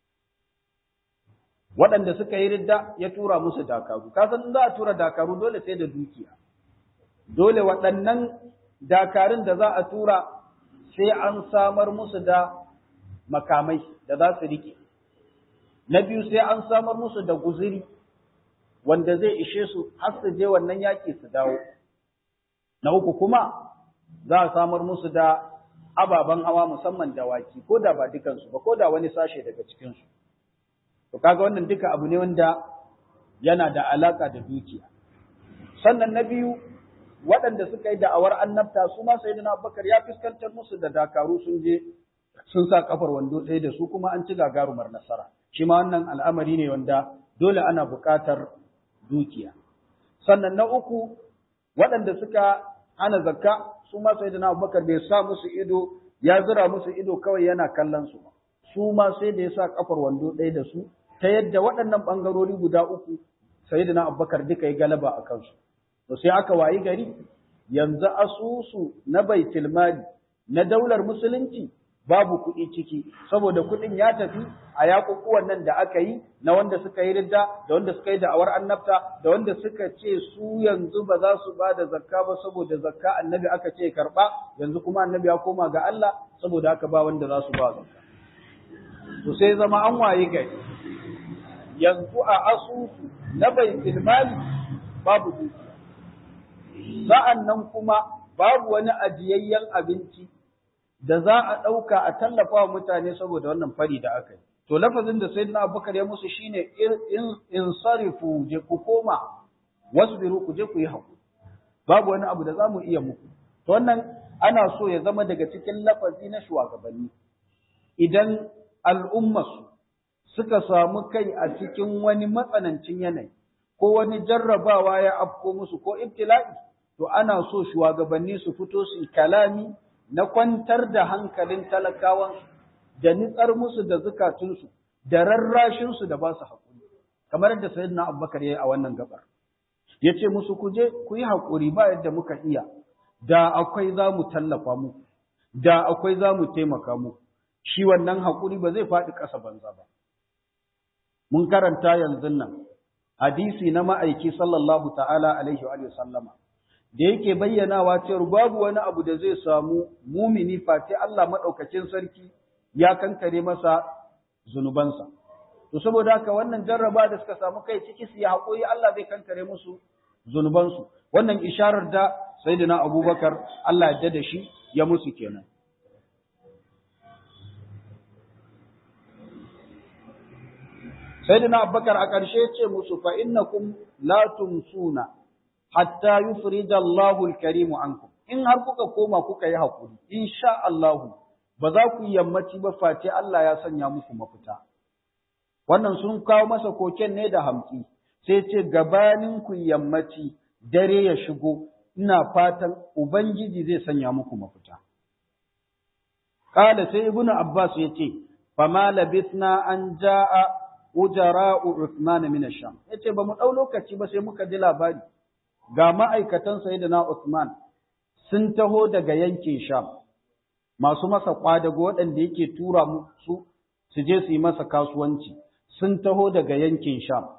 Waɗanda suka yi ridda ya tura musu dakaru, ka san za a tura dakaru dole sai da dukiya. Dole waɗannan dakarun da za a tura sai an samar musu da makamai da za su riƙe. Na biyu sai an samar musu da guziri wanda zai ishe su har su je wannan yaƙi su dawo. Na uku kuma za a samar musu da ababen hawa musamman dawaki ko da ba dukansu ba ko da wani sashe daga cikinsu to kaga wannan duka abu ne wanda yana da alaka da dukiya sannan na biyu waɗanda suka yi da'awar annabta su ma sayyidina Abubakar ya fuskantar musu da dakaru sun je sun sa kafar wando ɗaya da su kuma an ci gagarumar nasara shi ma wannan al'amari ne wanda dole ana buƙatar dukiya sannan na uku waɗanda suka hana zakka su ma sayyidina Abubakar bai sa musu ido ya zira musu ido kawai yana kallon su su ma sai da ya sa kafar wando ɗaya da su ta yadda waɗannan ɓangarori guda uku sayyidina Abubakar duka yi galaba a kansu to sai aka wayi gari yanzu asusu na baitul mali na daular musulunci babu kuɗi ciki saboda kuɗin ya tafi a yakukuwan nan da aka yi na wanda suka yi ridda da wanda suka yi da'awar annabta da wanda suka ce su yanzu ba za su ba da zakka ba saboda zakka annabi aka ce karɓa yanzu kuma annabi ya koma ga Allah saboda haka ba wanda za su ba zakka to sai zama an wayi gari yanzu a asusu na baitul mali babu dukiya sa'an nan kuma babu wani ajiyayyen abinci da za a ɗauka a tallafa wa mutane saboda wannan fari da aka yi. To, lafazin da sai na abubakar ya musu shi ne in sarifu je ku koma, wasu biru ku je ku yi haƙu. Babu wani abu da za mu iya muku. To, wannan ana so ya zama daga cikin lafazi na shugabanni. Idan al'ummasu suka samu kai a cikin wani matsanancin yanayi, ko wani jarrabawa ya afko musu ko ibtila'i, to ana so shugabanni su fito su kalami na kwantar da hankalin talakawansu, da nitsar musu da zukatunsu, da rarrashinsu da ba su haƙuri, kamar yadda Sayyidina Abubakar ya yi a wannan gabar. Ya ce musu ku je ku yi haƙuri ba yadda muka iya, da akwai za mu tallafa muku, da akwai za mu taimaka muku, shi wannan haƙuri ba zai faɗi ƙasa banza ba. Mun karanta yanzu nan, hadisi na ma'aiki sallallahu ta'ala alaihi wa sallama, da yake bayyanawa cewa babu wani abu da zai samu mumini face Allah maɗaukacin sarki ya kankare masa zunubansa. To saboda haka wannan jarraba da suka samu kai ciki su ya haƙoyi Allah zai kankare musu zunubansu. Wannan isharar da Sayyidina Abubakar Allah ya da shi ya musu kenan. Sayyidina Abubakar a ƙarshe ce musu fa innakum la tumsuna hatta yufrija Allahu al-karimu ankum in har kuka koma kuka yi hakuri insha Allahu ba za ku yammaci ba face Allah ya sanya muku mafita wannan sun kawo masa koken ne da hamki sai ce gabanin ku yammaci dare ya shigo ina fatan ubangiji zai sanya muku mafita Kala sai Ibn Abbas ya ce, Fama labisna an ja'a ujara'u Uthman min Sham. Ya ce, ba mu ɗau lokaci ba sai muka ji labari, ga ma'aikatan Sayyidina Uthman sun taho daga yankin Sham, masu masa ƙwadago waɗanda yake tura su su je su yi masa kasuwanci, sun taho daga yankin Sham.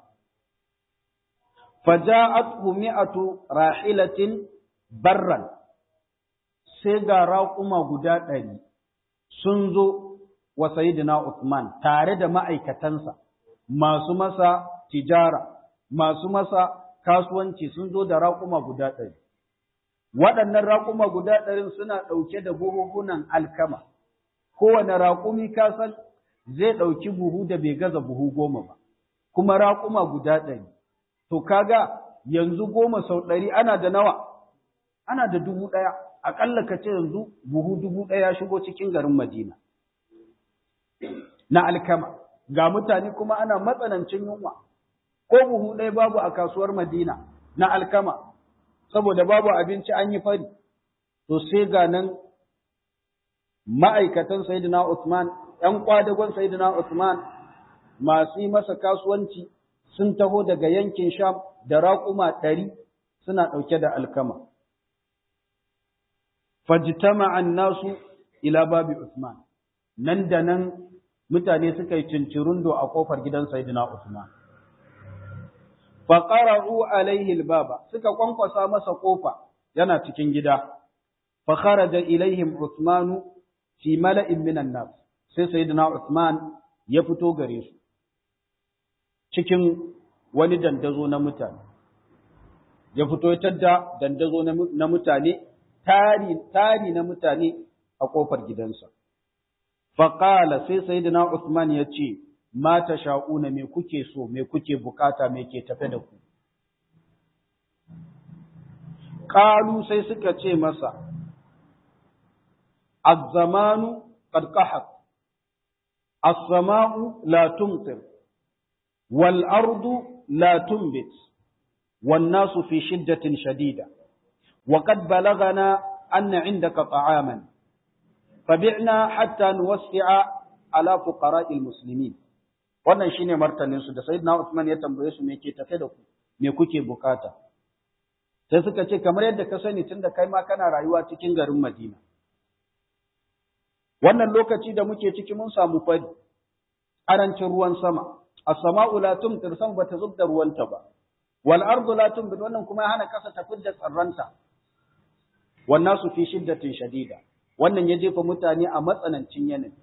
Faja'at mi'atu rahilatin barran, sai ga raƙuma guda ɗari. sun zo wa Sayyidina Uthman tare da ma'aikatansa masu masa tijara, masu masa kasuwanci sun zo da raƙuma guda ɗari. Waɗannan raƙuma guda ɗarin suna ɗauke da buhuhunan alkama, kowane raƙumi kasan zai ɗauki buhu da bai gaza buhu goma ba, kuma raƙuma guda ɗari. To kaga yanzu goma sau ɗari ana da nawa, ana da dubu ɗaya. aƙalla ka ce yanzu buhu dubu ɗaya shigo cikin garin Madina. Na alkama, ga mutane kuma ana matsanancin yunwa, ko buhu ɗaya babu a kasuwar Madina na alkama, saboda babu abinci an yi fari, to sai ga nan ma'aikatan Sayyidina Usman, ‘yan kwadagon Sayyidina Usman masu yi masa kasuwanci sun taho daga yankin Sham da raƙuma ɗari suna ɗauke da alkama. fajtama nasu ila babi Usman nan da nan mutane suka yi cincirundo a kofar gidan Sayyidina Usman fa qara'u alaihi albaba suka kwankwasa masa kofa yana cikin gida fa kharaja ilaihim Usman fi mala'in minan nas sai Sayyidina Usman ya fito gare su cikin wani dandazo na mutane ya fito ya tadda dandazo na mutane tari tari na mutane a kofar gidansa faqala sai sayyidina Uthman ya ce ma sha'una me kuke so me kuke bukata me ke tafe da ku qalu sai suka ce masa az-zamanu qad qahat as-sama'u la tumtir wal ardu la tumbit wan nasu fi shiddatin shadida wa qad balagana anna indaka ta'aman fabi'na hatta nuwassi'a ala fuqara'il muslimin wannan shine martanin su da sayyidina Uthman ya tambaye su me ke tafe da ku me kuke bukata sai suka ce kamar yadda ka sani tunda kai ma kana rayuwa cikin garin Madina wannan lokaci da muke ciki mun samu fari arancin ruwan sama as-sama'u la tumtir sam bata zubda ruwanta ba wal ardu la tumbit wannan kuma hana kasa ta fidda tsarranta wan nasu fi shiddatin shadida wannan ya jefa mutane a matsanancin yanayi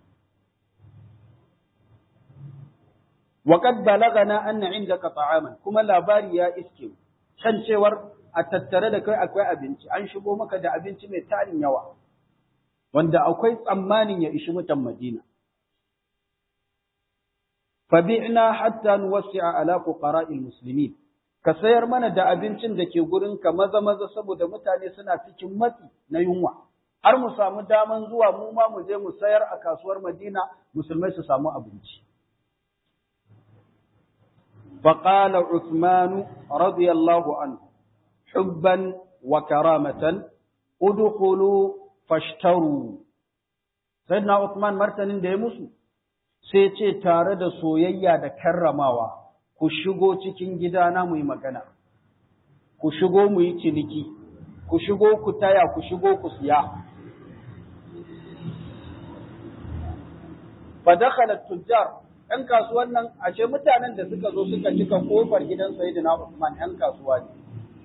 وقد بلغنا أن عندك طعاما كما labari ya iske kan cewar a tattare da kai akwai abinci an shigo maka da abinci mai tarin yawa wanda akwai tsammanin ya ishi mutan Madina fabi'na hatta nuwassi'a ala fuqara'il muslimin ka sayar mana da abincin da ke gurin ka maza maza saboda mutane suna cikin matsi na yunwa har mu samu daman zuwa mu ma mu je mu sayar a kasuwar Madina musulmai su samu abinci فقال عثمان رضي الله عنه حبا وكرامة ادخلوا فاشتروا سيدنا عثمان martanin da ya musu sai ce tare da soyayya da karramawa ku shigo cikin gidana mu yi magana ku shigo mu yi ciniki ku shigo ku taya ku shigo ku siya fa dakhala tujjar ‘yan kasuwan nan ashe mutanen da suka zo suka cika kofar gidan Sayyidina Usman ‘yan kasuwa ne.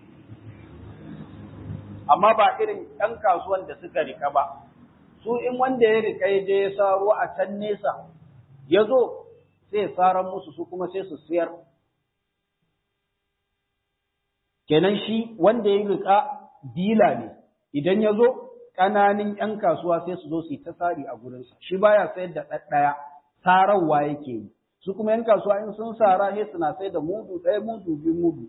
Amma ba irin ‘yan kasuwan da suka rika ba, su in wanda ya rika ya je ya saro a can nesa, ya zo sai saran musu su kuma sai su siyar. Kenan shi wanda ya rika dila ne, idan ya zo ƙananin ‘yan kasuwa sai su zo su yi ta sari a gurinsa, shi baya sayar da ɗaɗɗaya. sararwa yake yi su kuma yan kasuwa in sun sara sai suna sai da mudu ɗaya mudu biyu mudu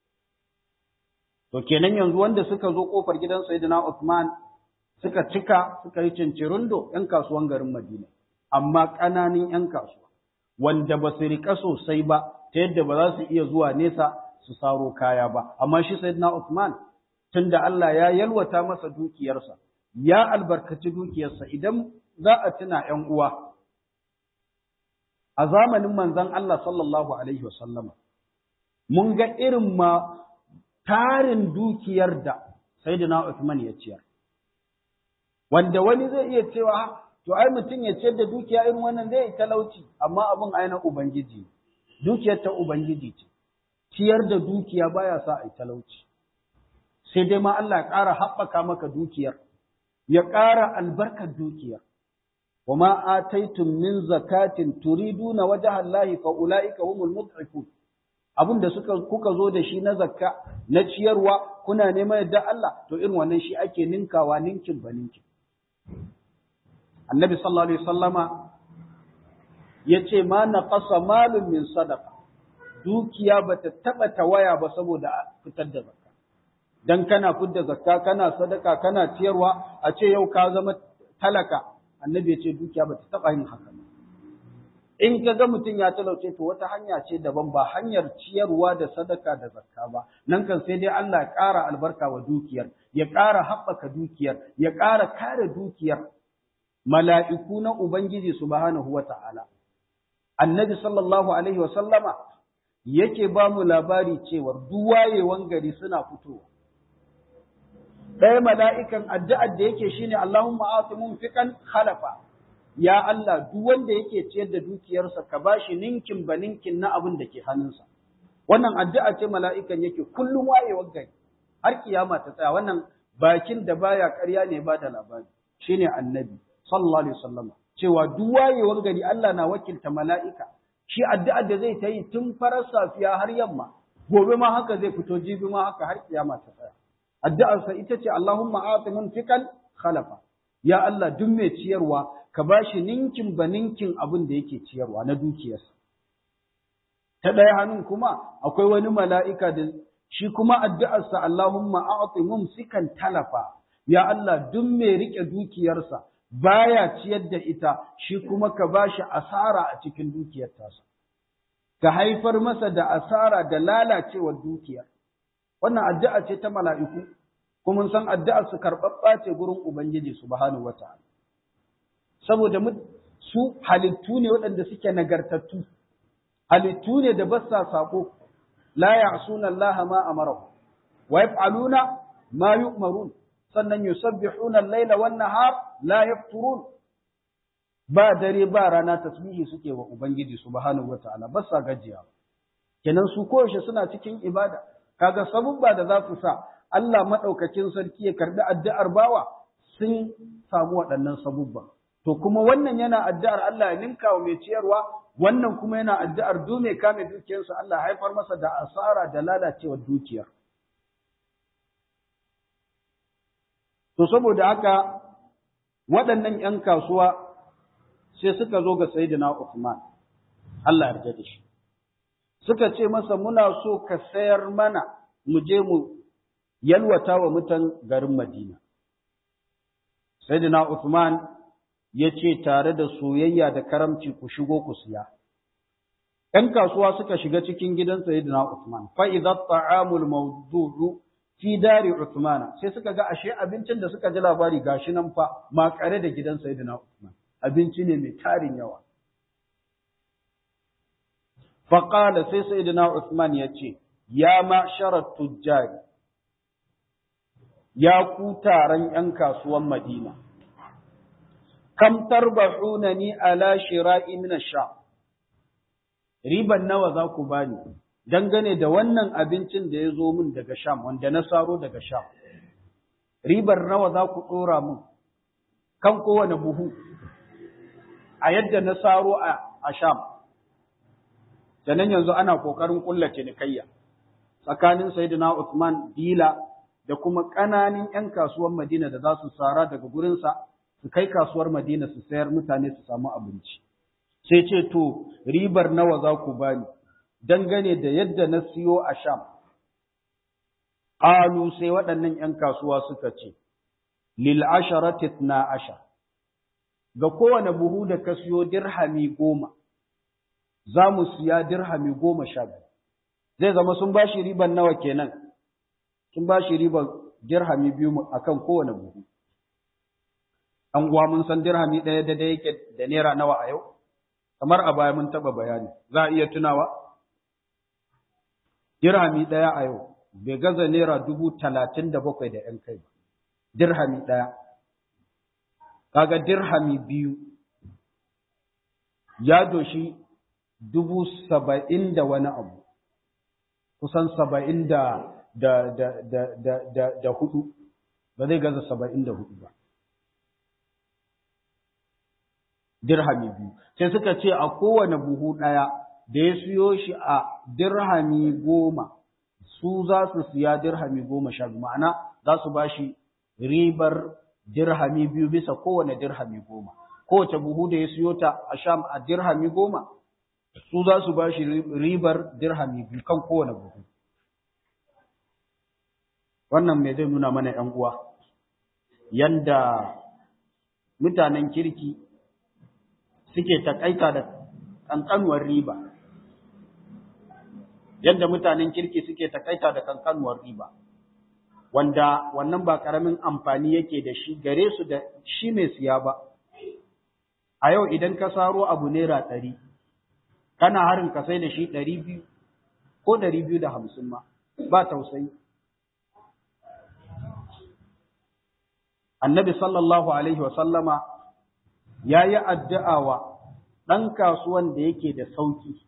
to kenan yanzu wanda suka zo kofar gidan sayyidina Uthman suka cika suka yi cincirundo yan kasuwan garin Madina amma ƙananan yan kasuwa wanda ba su rika sosai ba ta yadda ba za su iya zuwa nesa su saro kaya ba amma shi sayyidina Uthman tunda Allah ya yalwata masa dukiyarsa ya albarkaci dukiyarsa idan za a tuna ƴan uwa a zamanin manzon Allah sallallahu Alaihi wasallama, mun ga irin ma tarin dukiyar da Sayyidina Uthman ya ciyar. Wanda wani zai iya cewa, to ai mutum ya ciyar da dukiya irin wannan zai yi talauci, amma abin aina Ubangiji, dukiyar ta Ubangiji ce, ciyar da dukiya baya sa a yi talauci. Sai dai ma Allah ya ƙara haɓaka maka dukiyar, ya ƙara albarkar dukiyar. وما آتيتم من زكاة تريدون وجه الله فأولئك هم المضعفون abin da suka kuka zo da shi na zakka na ciyarwa kuna neman yadda Allah to irin wannan shi ake ninkawa ninkin ba ninkin annabi sallallahu alaihi wasallama yace ma naqasa malun min sadaqa dukiya bata taba tawaya ba saboda fitar da zakka dan kana fitar da zakka kana sadaka kana ciyarwa a ce yau ka zama talaka annabi ya ce dukiya ba ta taɓa yin haka ba. In ka ga mutum ya talauce to wata hanya ce daban ba hanyar ciyarwa da sadaka da zakka ba, nan kan sai dai Allah ya ƙara albarka wa dukiyar, ya ƙara haɓaka dukiyar, ya ƙara kare dukiyar mala'iku na Ubangiji subhanahu wa ta'ala. Annabi sallallahu alaihi wa sallama yake ba mu labari cewar duwayewan gari suna fitowa. ɗaya mala'ikan addu'ar da yake shine Allahumma atimun fikan khalafa, ya Allah duk wanda yake ciyar da dukiyarsa ka ba shi ninkin ba ninkin na abin da ke hannunsa. Wannan addu'a ce mala'ikan yake kullum wayewar gari, har kiyama ta tsaya wannan bakin da baya ƙarya ne ba da labari, shine annabi, sallallahu alaihi wasallam. Cewa duk wayewar gari Allah na wakilta mala'ika, shi addu'ar da zai ta yi tun farar safiya har yamma, gobe ma haka zai fito jibi ma haka har kiyama ta tsaya. addu'arsa ita ce Allahumma ati munfiqan khalafa ya Allah duk mai ciyarwa ka bashi ninkin ba ninkin abin da yake ciyarwa na dukiyarsa ta ɗaya hannun kuma akwai wani mala'ika da shi kuma addu'arsa Allahumma a'ati mumsikan talafa ya Allah duk mai rike dukiyarsa baya ciyar da ita shi kuma ka bashi asara a cikin dukiyar tasa ka haifar masa da asara da lalacewar dukiya wannan addu'a ce ta mala'iku kuma mun san addu'ar su karɓaɓɓa ce gurin ubangiji subhanahu wata'ala saboda su halittu ne waɗanda suke nagartattu halittu ne da ba sa sako la ya'suna Allah ma amarahu wa yaf'aluna ma yu'marun sannan yusabbihuna al-laila wan nahar la yafturun ba dare ba rana tasbihi suke wa ubangiji subhanahu wataala ba sa gajiya kenan su koyaushe suna cikin ibada kaga sabubba da za su sa Allah madaukakin sarki ya karbi addu'ar bawa sun samu waɗannan sabubba to kuma wannan yana addu'ar Allah ya ninka wa mai ciyarwa wannan kuma yana addu'ar du mai kame dukiyarsa Allah haifar masa da asara da lalacewar dukiyar To saboda haka waɗannan ‘yan kasuwa sai suka zo ga Sayyidina Uthman, Allah yarda da shi. Suka ce masa muna so ka sayar mana mu je mu yalwata wa mutan garin Madina. Sayyidina Uthman ya ce tare da soyayya da karamci ku shigo ku siya. ‘Yan kasuwa suka shiga cikin gidan Sayyidina Uthman, fa'iza ta'amul mawdu'u fi dari Uthman sai suka ga ashe abincin da suka ji labari gashi nan fa makare da gidan Sayyidina Uthman abinci ne mai tarin yawa fa qala sai Sayyidina Uthman ya ce ya ma'sharat tujjar ya ku taron yan kasuwan Madina kam tarbahunani ala shira'i min ash-sham riban nawa za ku bani dangane da wannan abincin da ya zo min daga Sham, wanda na saro daga Sham. Ribar nawa za ku ɗora min kan kowane buhu a yadda na saro a Sham. Sannan yanzu ana ƙoƙarin ƙulla cinikayya tsakanin Sayyidina Uthman Dila da kuma ƙananan ‘yan kasuwar Madina da za su sara daga gurinsa su kai kasuwar Madina su sayar mutane su samu abinci. Sai ce to ribar nawa za ku bani. dangane da yadda na siyo a Sham. Ƙalu sai waɗannan ‘yan kasuwa suka ce, Lil asharatit na asha, ga kowane buhu da ka siyo dirhami goma, za mu siya dirhami goma sha biyu. Zai zama sun ba shi riban nawa kenan, sun ba shi riban dirhami biyu a kan kowane buhu. An guwa mun san dirhami ɗaya da yake da naira nawa a yau? Kamar a baya mun taɓa bayani, za a iya tunawa? dirhami ɗaya a yau bai gaza naira dubu talatin da bakwai da ‘yan kai ba, dirhami ɗaya. Kaga dirhami biyu ya doshi dubu saba'in da wani abu, kusan saba'in da, da, da, da, da, da, da hudu, ba zai gaza saba'in da hudu ba. Dirhami biyu, sai suka ce a kowane buhu ɗaya da ya siyo shi a dirhami goma su za su siya dirhami goma sha biyu ma'ana za su ba shi ribar dirhami biyu bisa kowane dirhami goma kowace buhu da ya siyo ta a sham a dirhami goma su za su ba shi ribar dirhami biyu kan kowane buhu wannan mai zai nuna mana ‘yan uwa yanda mutanen kirki suke takaita da ƙanƙanuwar riba yadda mutanen kirki suke takaita da kankanuwar riba wanda wannan ba karamin amfani yake da shi gare su da shi mai siya ba a yau idan ka saro abu naira ɗari kana harin ka sai da shi ɗari biyu ko ɗari biyu da hamsin ma ba tausayi annabi sallallahu alaihi wa sallama ya yi addu'a wa ɗan kasuwan da yake da sauki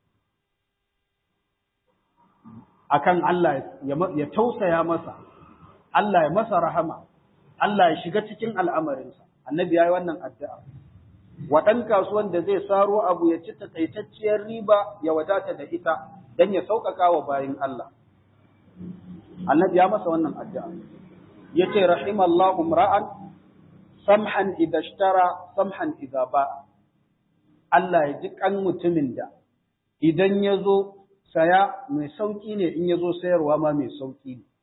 akan Allah ya tausaya masa, Allah ya masa rahama, Allah ya shiga cikin al'amarinsa, annabi ya yi wannan addu'a. Waɗan kasuwan da zai saro abu ya ci takaitacciyar riba ya wadata da ita don ya sauƙaƙa wa bayin Allah. Annabi ya masa wannan addu'a. Ya ce, Rahimallahu ra'an, samhan idza ishtara samhan idza ba Allah ya ji kan mutumin da idan ya zo saya mai sauki ne in ya zo sayarwa ma mai sauki ne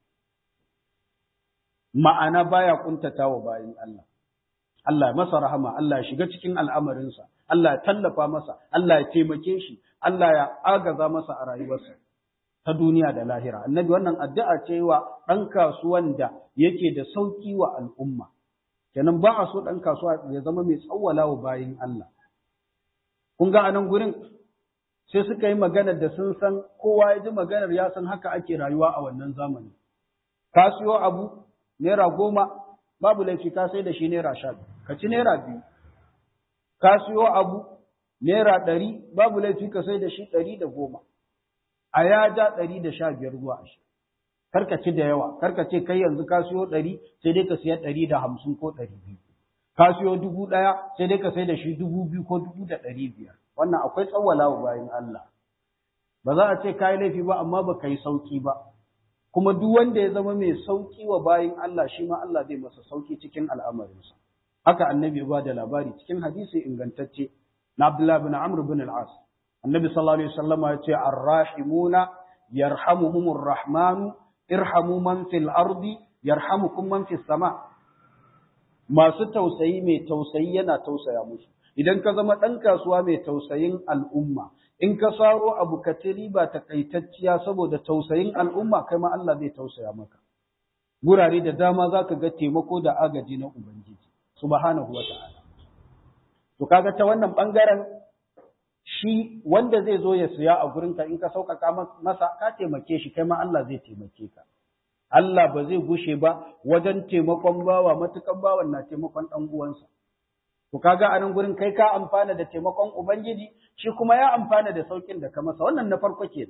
ma'ana baya kuntata wa bayin Allah Allah ya masa rahama Allah ya shiga cikin al'amarinsa Allah ya tallafa masa Allah ya taimake shi Allah ya agaza masa a rayuwarsa ta duniya da lahira annabi wannan addu'a ce wa ɗan kasuwan da yake da sauki wa al'umma kenan ba a so ɗan kasuwa ya zama mai tsawwala wa bayin Allah kun ga anan gurin sai suka yi maganar da sun san kowa ya ji maganar ya san haka ake rayuwa a wannan zamani ka siyo abu naira goma babu laifi ka sai da shi naira sha biyu ka ci naira biyu ka siyo abu naira ɗari babu laifi ka sai da shi ɗari da goma a ya ja ɗari da sha biyar zuwa ashirin kar ka ci da yawa kar ka ce kai yanzu ka siyo ɗari sai dai ka siya ɗari da hamsin ko ɗari biyu ka siyo dubu ɗaya sai dai ka sai da shi dubu biyu ko dubu da ɗari biyar wannan akwai tsawwala wa bayan Allah ba za a ce ka yi laifi ba amma ba ka yi sauki ba kuma duk wanda ya zama mai sauki wa bayin Allah shi ma Allah zai masa sauki cikin al'amarinsa. Haka annabi ya ba da labari cikin hadisi ingantacce na Abdullah bin Amr bin al-As. Annabi sallallahu alaihi wasallama ya ce ar-rahimuna yarhamuhumur rahmanu irhamu man fil ardi yarhamukum man fis sama. Masu tausayi mai tausayi yana tausaya musu. Idan ka zama ɗan kasuwa mai tausayin al'umma, in ka saro abu ka ci riba takaitacciya saboda tausayin al'umma kai ma Allah zai tausaya maka gurare da dama za ka ga taimako da agaji na ubangiji subhanahu wata'ala to kaga ta wannan bangaren shi wanda zai zo ya siya a gurinka in ka sauƙaƙa masa ka taimake shi kai ma Allah zai taimake ka Allah ba zai gushe ba wajen taimakon bawa matukan bawan na taimakon ɗan uwansa To kaga a nan gurin kai ka amfana da taimakon Ubangiji, shi kuma ya amfana da saukin da ka masa, wannan na farko ke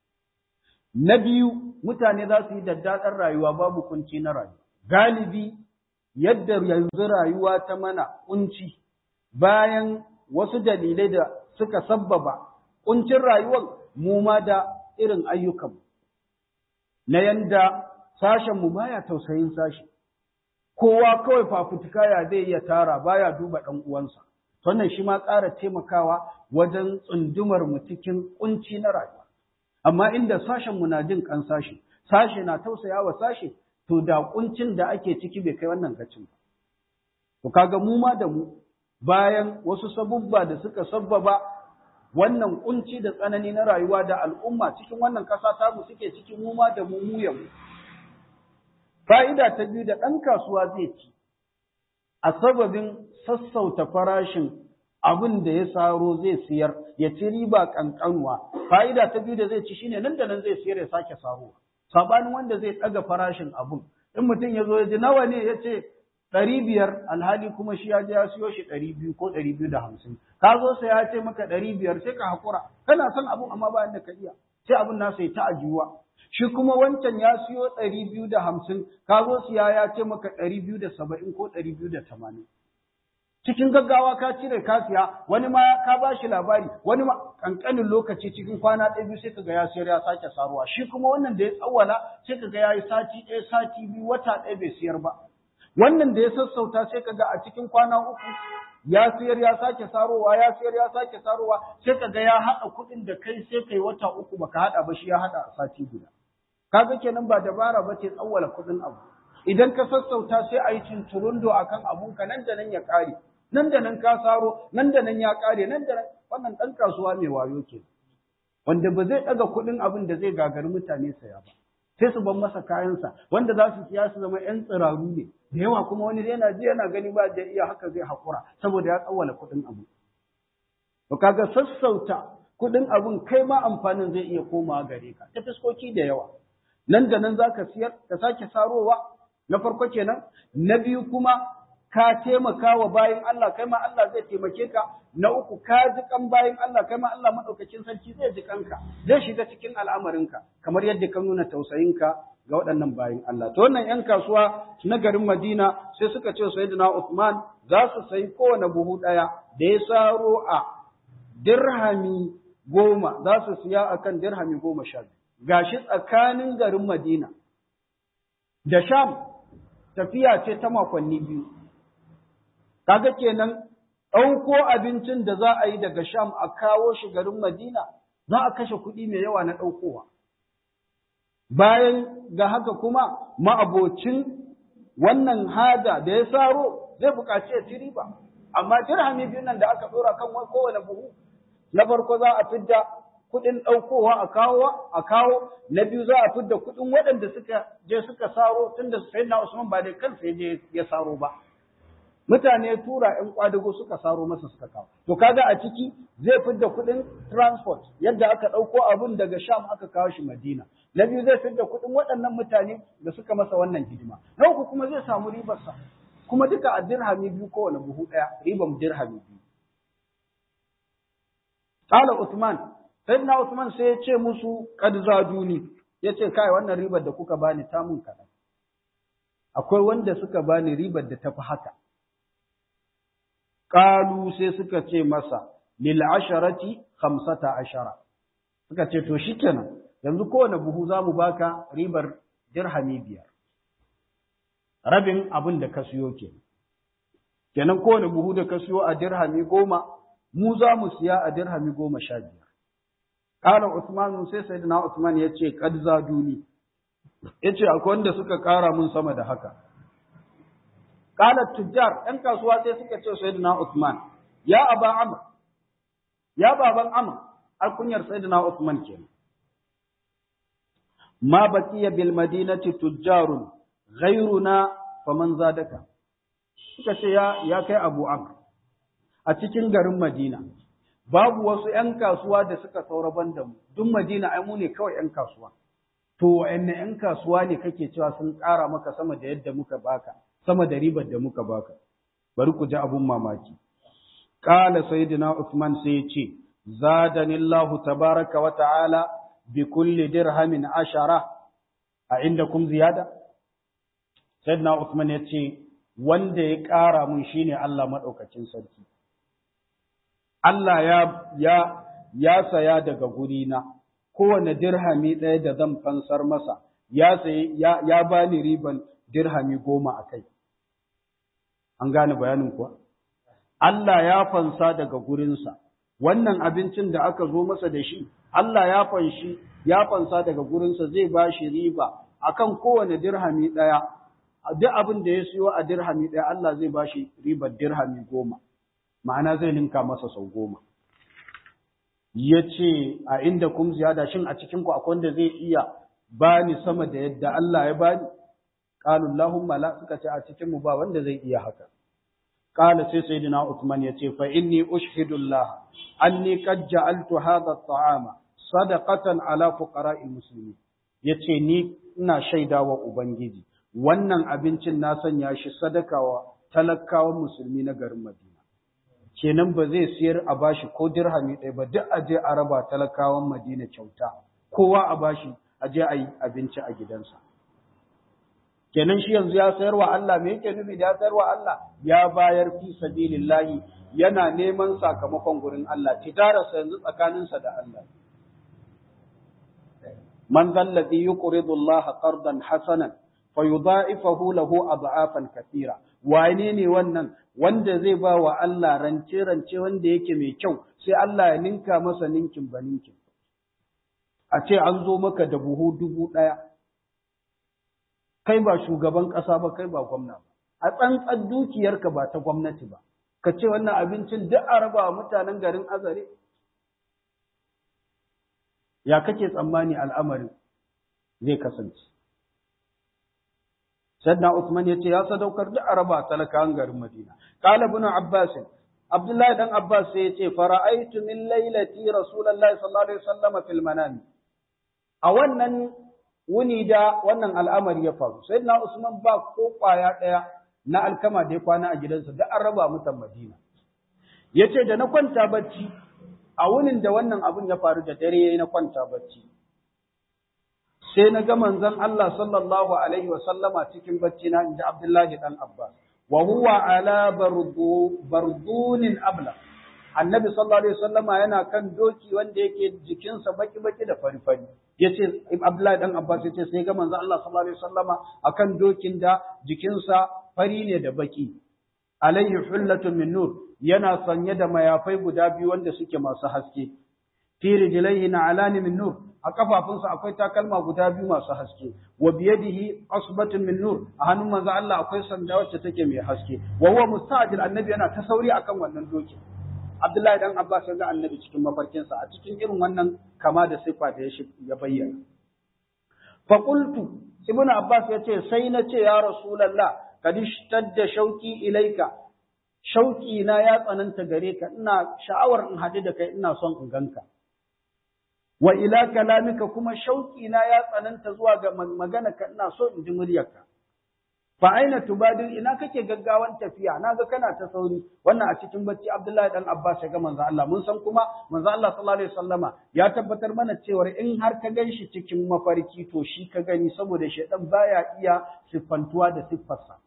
Na biyu, mutane za su yi daddaɗar rayuwa babu kunci na rayuwa. Galibi, yadda yanzu rayuwa ta mana kunci, bayan wasu dalilai da suka sabbaba kuncin rayuwar mu ma da irin ayyukanmu. Na yanda sashenmu baya tausayin sashi. kowa kawai fafutuka ya zai iya tara baya duba ɗan uwansa wannan shi ma ƙara taimakawa wajen tsundumar mu cikin kunci na rayuwa amma inda sashen mu na jin kan sashe sashe na tausaya wa sashe to da kuncin da ake ciki bai kai wannan gacin ba to kaga mu ma da mu bayan wasu sabubba da suka sabbaba wannan kunci da tsanani na rayuwa da al'umma cikin wannan ƙasa tamu suke cikin mu ma da mu mu ya mu Fa'ida ta biyu da ɗan kasuwa zai ci, a sababin sassauta farashin abin da ya saro zai siyar, ya ci riba ƙanƙanwa. Fa'ida ta biyu da zai ci shine nan da nan zai siyar ya sake sarowa. Saɓanin wanda zai ɗaga farashin abin. In mutum ya zo ya ji nawa ne ya ce ɗari biyar alhali kuma shi ya je ya siyo shi ɗari biyu ko ɗari biyu da hamsin. Ka zo sai ya ce maka ɗari biyar sai ka haƙura. Kana son abin amma ba da ka iya. Sai abin nasa ya ta ajiyuwa. shi kuma wancan ya siyo ɗari biyu da hamsin, ka zo siya ya ce maka ɗari biyu da saba'in ko ɗari biyu da tamanin. Cikin gaggawa ka cire ka siya, wani ma ka ba shi labari, wani ma ƙanƙanin lokaci cikin kwana ɗaya biyu sai ka ga ya siyar ya sake saruwa. Shi kuma wannan da ya tsawwala sai ka ga ya yi sati ɗaya sati biyu wata ɗaya bai siyar ba. Wannan da ya sassauta sai ka ga a cikin kwana uku ya siyar ya sake sarowa ya siyar ya sake sarowa sai ka ga ya haɗa kuɗin da kai sai kai wata uku baka haɗa ba shi ya haɗa a sati guda. kaga kenan ba dabara ba ce tsawwala kuɗin abu idan ka sassauta sai a yi cinturundo a kan abunka nan da nan ya ƙare nan da nan ka saro nan da nan ya ƙare nan da nan wannan ɗan kasuwa mai wayo ke wanda ba zai ɗaga kuɗin abin da zai gagari mutane saya ba sai su ban masa kayansa wanda za su siya su zama ‘yan tsiraru ne da yawa kuma wani yana ji yana gani ba da iya haka zai haƙura saboda ya tsawwala kuɗin abu to kaga sassauta kuɗin abun kai ma amfanin zai iya komawa gare ka ta fiskoki da yawa nan da nan za ka siyar ka sake sarowa na farko kenan na biyu kuma ka taimaka wa bayan Allah kai ma Allah zai taimake ka na uku ka ji kan bayan Allah kai ma Allah madaukakin sarki zai ji kanka zai shiga cikin al'amarinka kamar yadda ka nuna tausayinka ga waɗannan bayan Allah to wannan yan kasuwa na garin Madina sai suka ce sayyidina Uthman za su sayi kowane buhu ɗaya da ya saro a dirhami goma za su siya akan dirhami goma sha biyu gashi tsakanin garin Madina da Sham tafiya ce ta makonni biyu. kaga kenan ɗauko abincin da za a yi daga Sham a kawo shi garin Madina za a kashe kuɗi mai yawa na ɗaukowa. Bayan ga haka kuma ma'abocin wannan haja da ya saro zai buƙaci ya ci riba. Amma dirhami biyu nan da aka ɗora kan kowane buhu, na farko za a fidda kuɗin ɗaukowa a kawo a kawo, na biyu za a fidda kuɗin waɗanda suka je suka saro tunda Sayyidina Usman ba da kansa ya je ya saro ba. mutane tura ‘yan kwadago suka saro masa suka kawo. To kaga a ciki zai fidda kuɗin transport yadda aka ɗauko abun daga Sham aka kawo shi Madina. Na biyu zai fidda kuɗin waɗannan mutane da suka masa wannan hidima. Na uku kuma zai samu ribarsa. Kuma duka a dirhami biyu kowane buhu ɗaya, riban dirhami biyu. Kala Usman, Sayyidina Usman sai ya ce musu kad zaduni, ya ce kai wannan ribar da kuka bani ta mun kaɗan. Akwai wanda suka bani ribar da tafi haka. Kalu sai suka ce masa, lil asharati khamsata ashara. Suka ce, to shi kenan, yanzu kowane buhu za mu baka ribar dirhami biyar. Rabin abin da ka siyo ke. Kenan kowane buhu da ka siyo a dirhami goma, mu za mu siya a dirhami goma sha biyar. Kala Usmanu sai Sayyidina Usman ya ce, kad zaduni. Ya ce, akwai wanda suka ƙara mun sama da haka. Kala tujjar ‘yan kasuwa sai suka ce Sayyidina Uthman, ya aba Amr, ya baban Amr, alkunyar Sayyidina Uthman ke. Ma baqiya bil madinati tujjarun ghayruna faman zadaka. Suka ce ya ya kai Abu Amr. A cikin garin Madina babu wasu ‘yan kasuwa da suka saura banda mu, duk Madina ai mu ne kawai ‘yan kasuwa. To wa'anne ‘yan kasuwa ne kake cewa sun ƙara maka sama da yadda muka baka. sama da ribar da muka baka bari ku ji abun mamaki qala sayyidina usman sai ya ce zadani allah tabaraka wa ta'ala bi kulli dirhamin ashara a indakum ziyada sayyidina usman ya ce wanda ya ƙara mun shine Allah madaukakin sarki Allah ya ya ya saya daga gurina kowane dirhami ɗaya da zan fansar masa ya sayi ya, ya bani riban dirhami goma a kai An gane bayanin kuwa? Allah ya fansa daga gurinsa, wannan abincin da aka zo masa da shi, Allah ya fanshi, ya fansa daga gurinsa zai ba shi riba akan kowane dirhami ɗaya, duk abin da ya siyo a dirhami ɗaya Allah zai ba shi ribar dirhami goma, ma'ana zai ninka masa sau goma. Ya ce, a inda kum ziyada shin a cikinku akwai wanda zai iya bani sama da yadda Allah ya bani? Qalu Allahumma la suka ce a cikin mu ba wanda zai iya haka. Qala sai sayyidina Uthman ya ce fa inni ushhidu Allah anni qad ja'altu hadha at-ta'ama sadaqatan ala fuqara'il muslimin. Yace ni ina shaidawa ubangiji wannan abincin na sanya shi sadaka wa talakawan musulmi na garin Madina. Kenan ba zai siyar a bashi ko dirhami ɗaya ba duk aje a raba talakawan Madina kyauta. Kowa a bashi aje a yi abinci a gidansa. kenan shi yanzu ya sayar wa Allah me yake nufi da ya sayar wa Allah ya bayar fi sabilillahi yana neman sakamakon gurin Allah tijararsa yanzu tsakaninsa da Allah man zalladhi yuqridu Allah qardan hasanan fayudha'ifahu lahu ad'afan kathira wane ne wannan wanda zai ba wa Allah rance rance wanda yake mai kyau sai Allah ya ninka masa ninkin baninkin a ce an zo maka da buhu dubu ɗaya kai ba shugaban ƙasa ba kai ba gwamna ba a tsantsan dukiyarka ba ta gwamnati ba ka ce wannan abincin duk a raba wa mutanen garin azare ya kake tsammani al'amarin zai kasance Sayyidina Usman ya ce ya sadaukar duk a raba talakawan garin Madina. Qala ibn Abbas Abdullahi dan Abbas sai ya ce fara'aitu min lailati Rasulullahi sallallahu alaihi wasallam fil manami. A wannan wuni da wannan al'amari ya faru. Sai na Usman ba ko ƙwaya ɗaya na alkama da ya kwana a gidansa da an raba mutan Madina. Ya ce da na kwanta bacci, a wunin da wannan abin ya faru da dare ya na kwanta bacci. Sai na ga manzon Allah sallallahu Alaihi wasallama cikin bacci na inda Abdullahi ɗan Abbas. Wa huwa ala bardunin abla. Annabi sallallahu Alaihi wasallama yana kan doki wanda yake jikinsa baki-baki da fari-fari. yace Abdullahi dan Abbas yace sai ga manzo Allah sallallahu alaihi wasallama akan dokin da jikinsa fari ne da baki alayhi hullatun min nur yana sanye da mayafai guda biyu wanda suke masu haske fi rijlaihi na'alani min nur a kafafunsa akwai takalma guda biyu masu haske wa biyadihi asbatun min nur a hannun manzo Allah akwai sanda wacce take mai haske wa huwa musta'jil annabi yana ta sauri akan wannan doki Abdullahi dan Abbas ya ga annabi cikin mafarkinsa a cikin irin wannan kama da sifa da ya bayyana fa qultu ibnu Abbas ya ce sai na ce ya rasulullah kad ishtadda shauki ilaika shauki na ya tsananta gare ka ina sha'awar in haɗu da kai ina son in ganka wa ila kalamika kuma shauki na ya tsananta zuwa ga magana ka ina so in ji muryarka fa aina tubadir ina kake gaggawan tafiya naga kana ta sauri wannan a cikin bacci Abdullahi dan Abbas ya ga manzo Allah mun san kuma manzo Allah sallallahu alaihi wasallama ya tabbatar mana cewa in har ka ganshi cikin mafarki to shi ka gani saboda shedan baya iya siffantuwa da siffarsa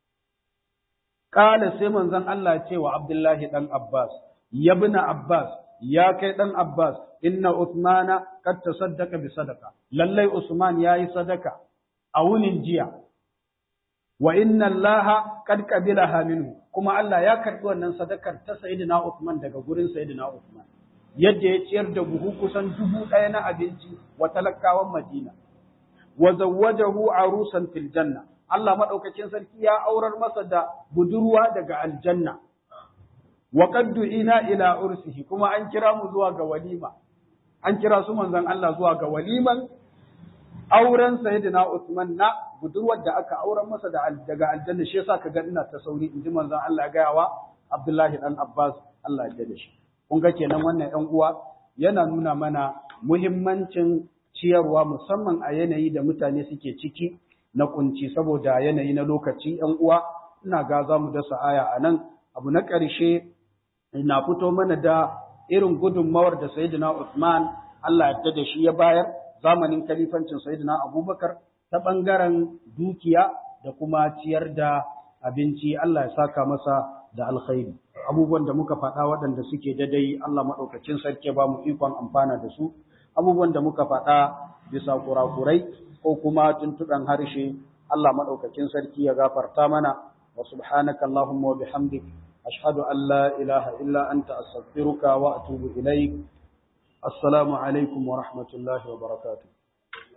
Kala sai manzon Allah ce wa Abdullahi dan Abbas, ya bina Abbas, ya kai dan Abbas, inna Uthmana kad tasaddaqa bi sadaqa. Lallai Usman yayi sadaka a wunin jiya. Wa inna Allah kad qabilaha minhu. Kuma Allah ya karbi wannan sadakar ta Sayyidina Uthman daga gurin Sayyidina Uthman. Yadda ya ciyar da buhu kusan dubu ɗaya na abinci wa talakawan Madina. Wa zawwajahu arusan fil janna. Allah maɗaukakin sarki ya aurar masa da budurwa daga aljanna. Wa qad ina ila ursihi kuma an kira mu zuwa ga walima. An kira su manzon Allah zuwa ga waliman auren sayyidina Uthman na budurwar da aka aurar masa da daga aljanna shi yasa kaga ina ta sauri inji manzon Allah gayawa Abdullahi dan Abbas Allah ya da shi. Kun ga kenan wannan ƴan uwa yana nuna mana muhimmancin ciyarwa musamman a yanayi da mutane suke ciki na kunci saboda yanayi na lokaci ‘yan uwa ina ga za mu dasa aya a nan abu na ƙarshe na fito mana da irin gudunmawar da Sayyidina Usman Allah ya da shi ya bayar zamanin kalifancin Sayyidina Abubakar ta ɓangaren dukiya da kuma ciyar da abinci Allah ya saka masa da alkhairi abubuwan da muka faɗa waɗanda suke dadai Allah maɗaukacin sarki ba mu ikon amfana da su abubuwan da muka faɗa bisa kurakurai ko kuma tuntuɗan harshe Allah maɗaukakin sarki ya gafarta mana wa subhanaka Allahumma wa bihamdik ashhadu an la ilaha illa anta astaghfiruka wa atubu ilaik assalamu alaikum wa rahmatullahi wa barakatuh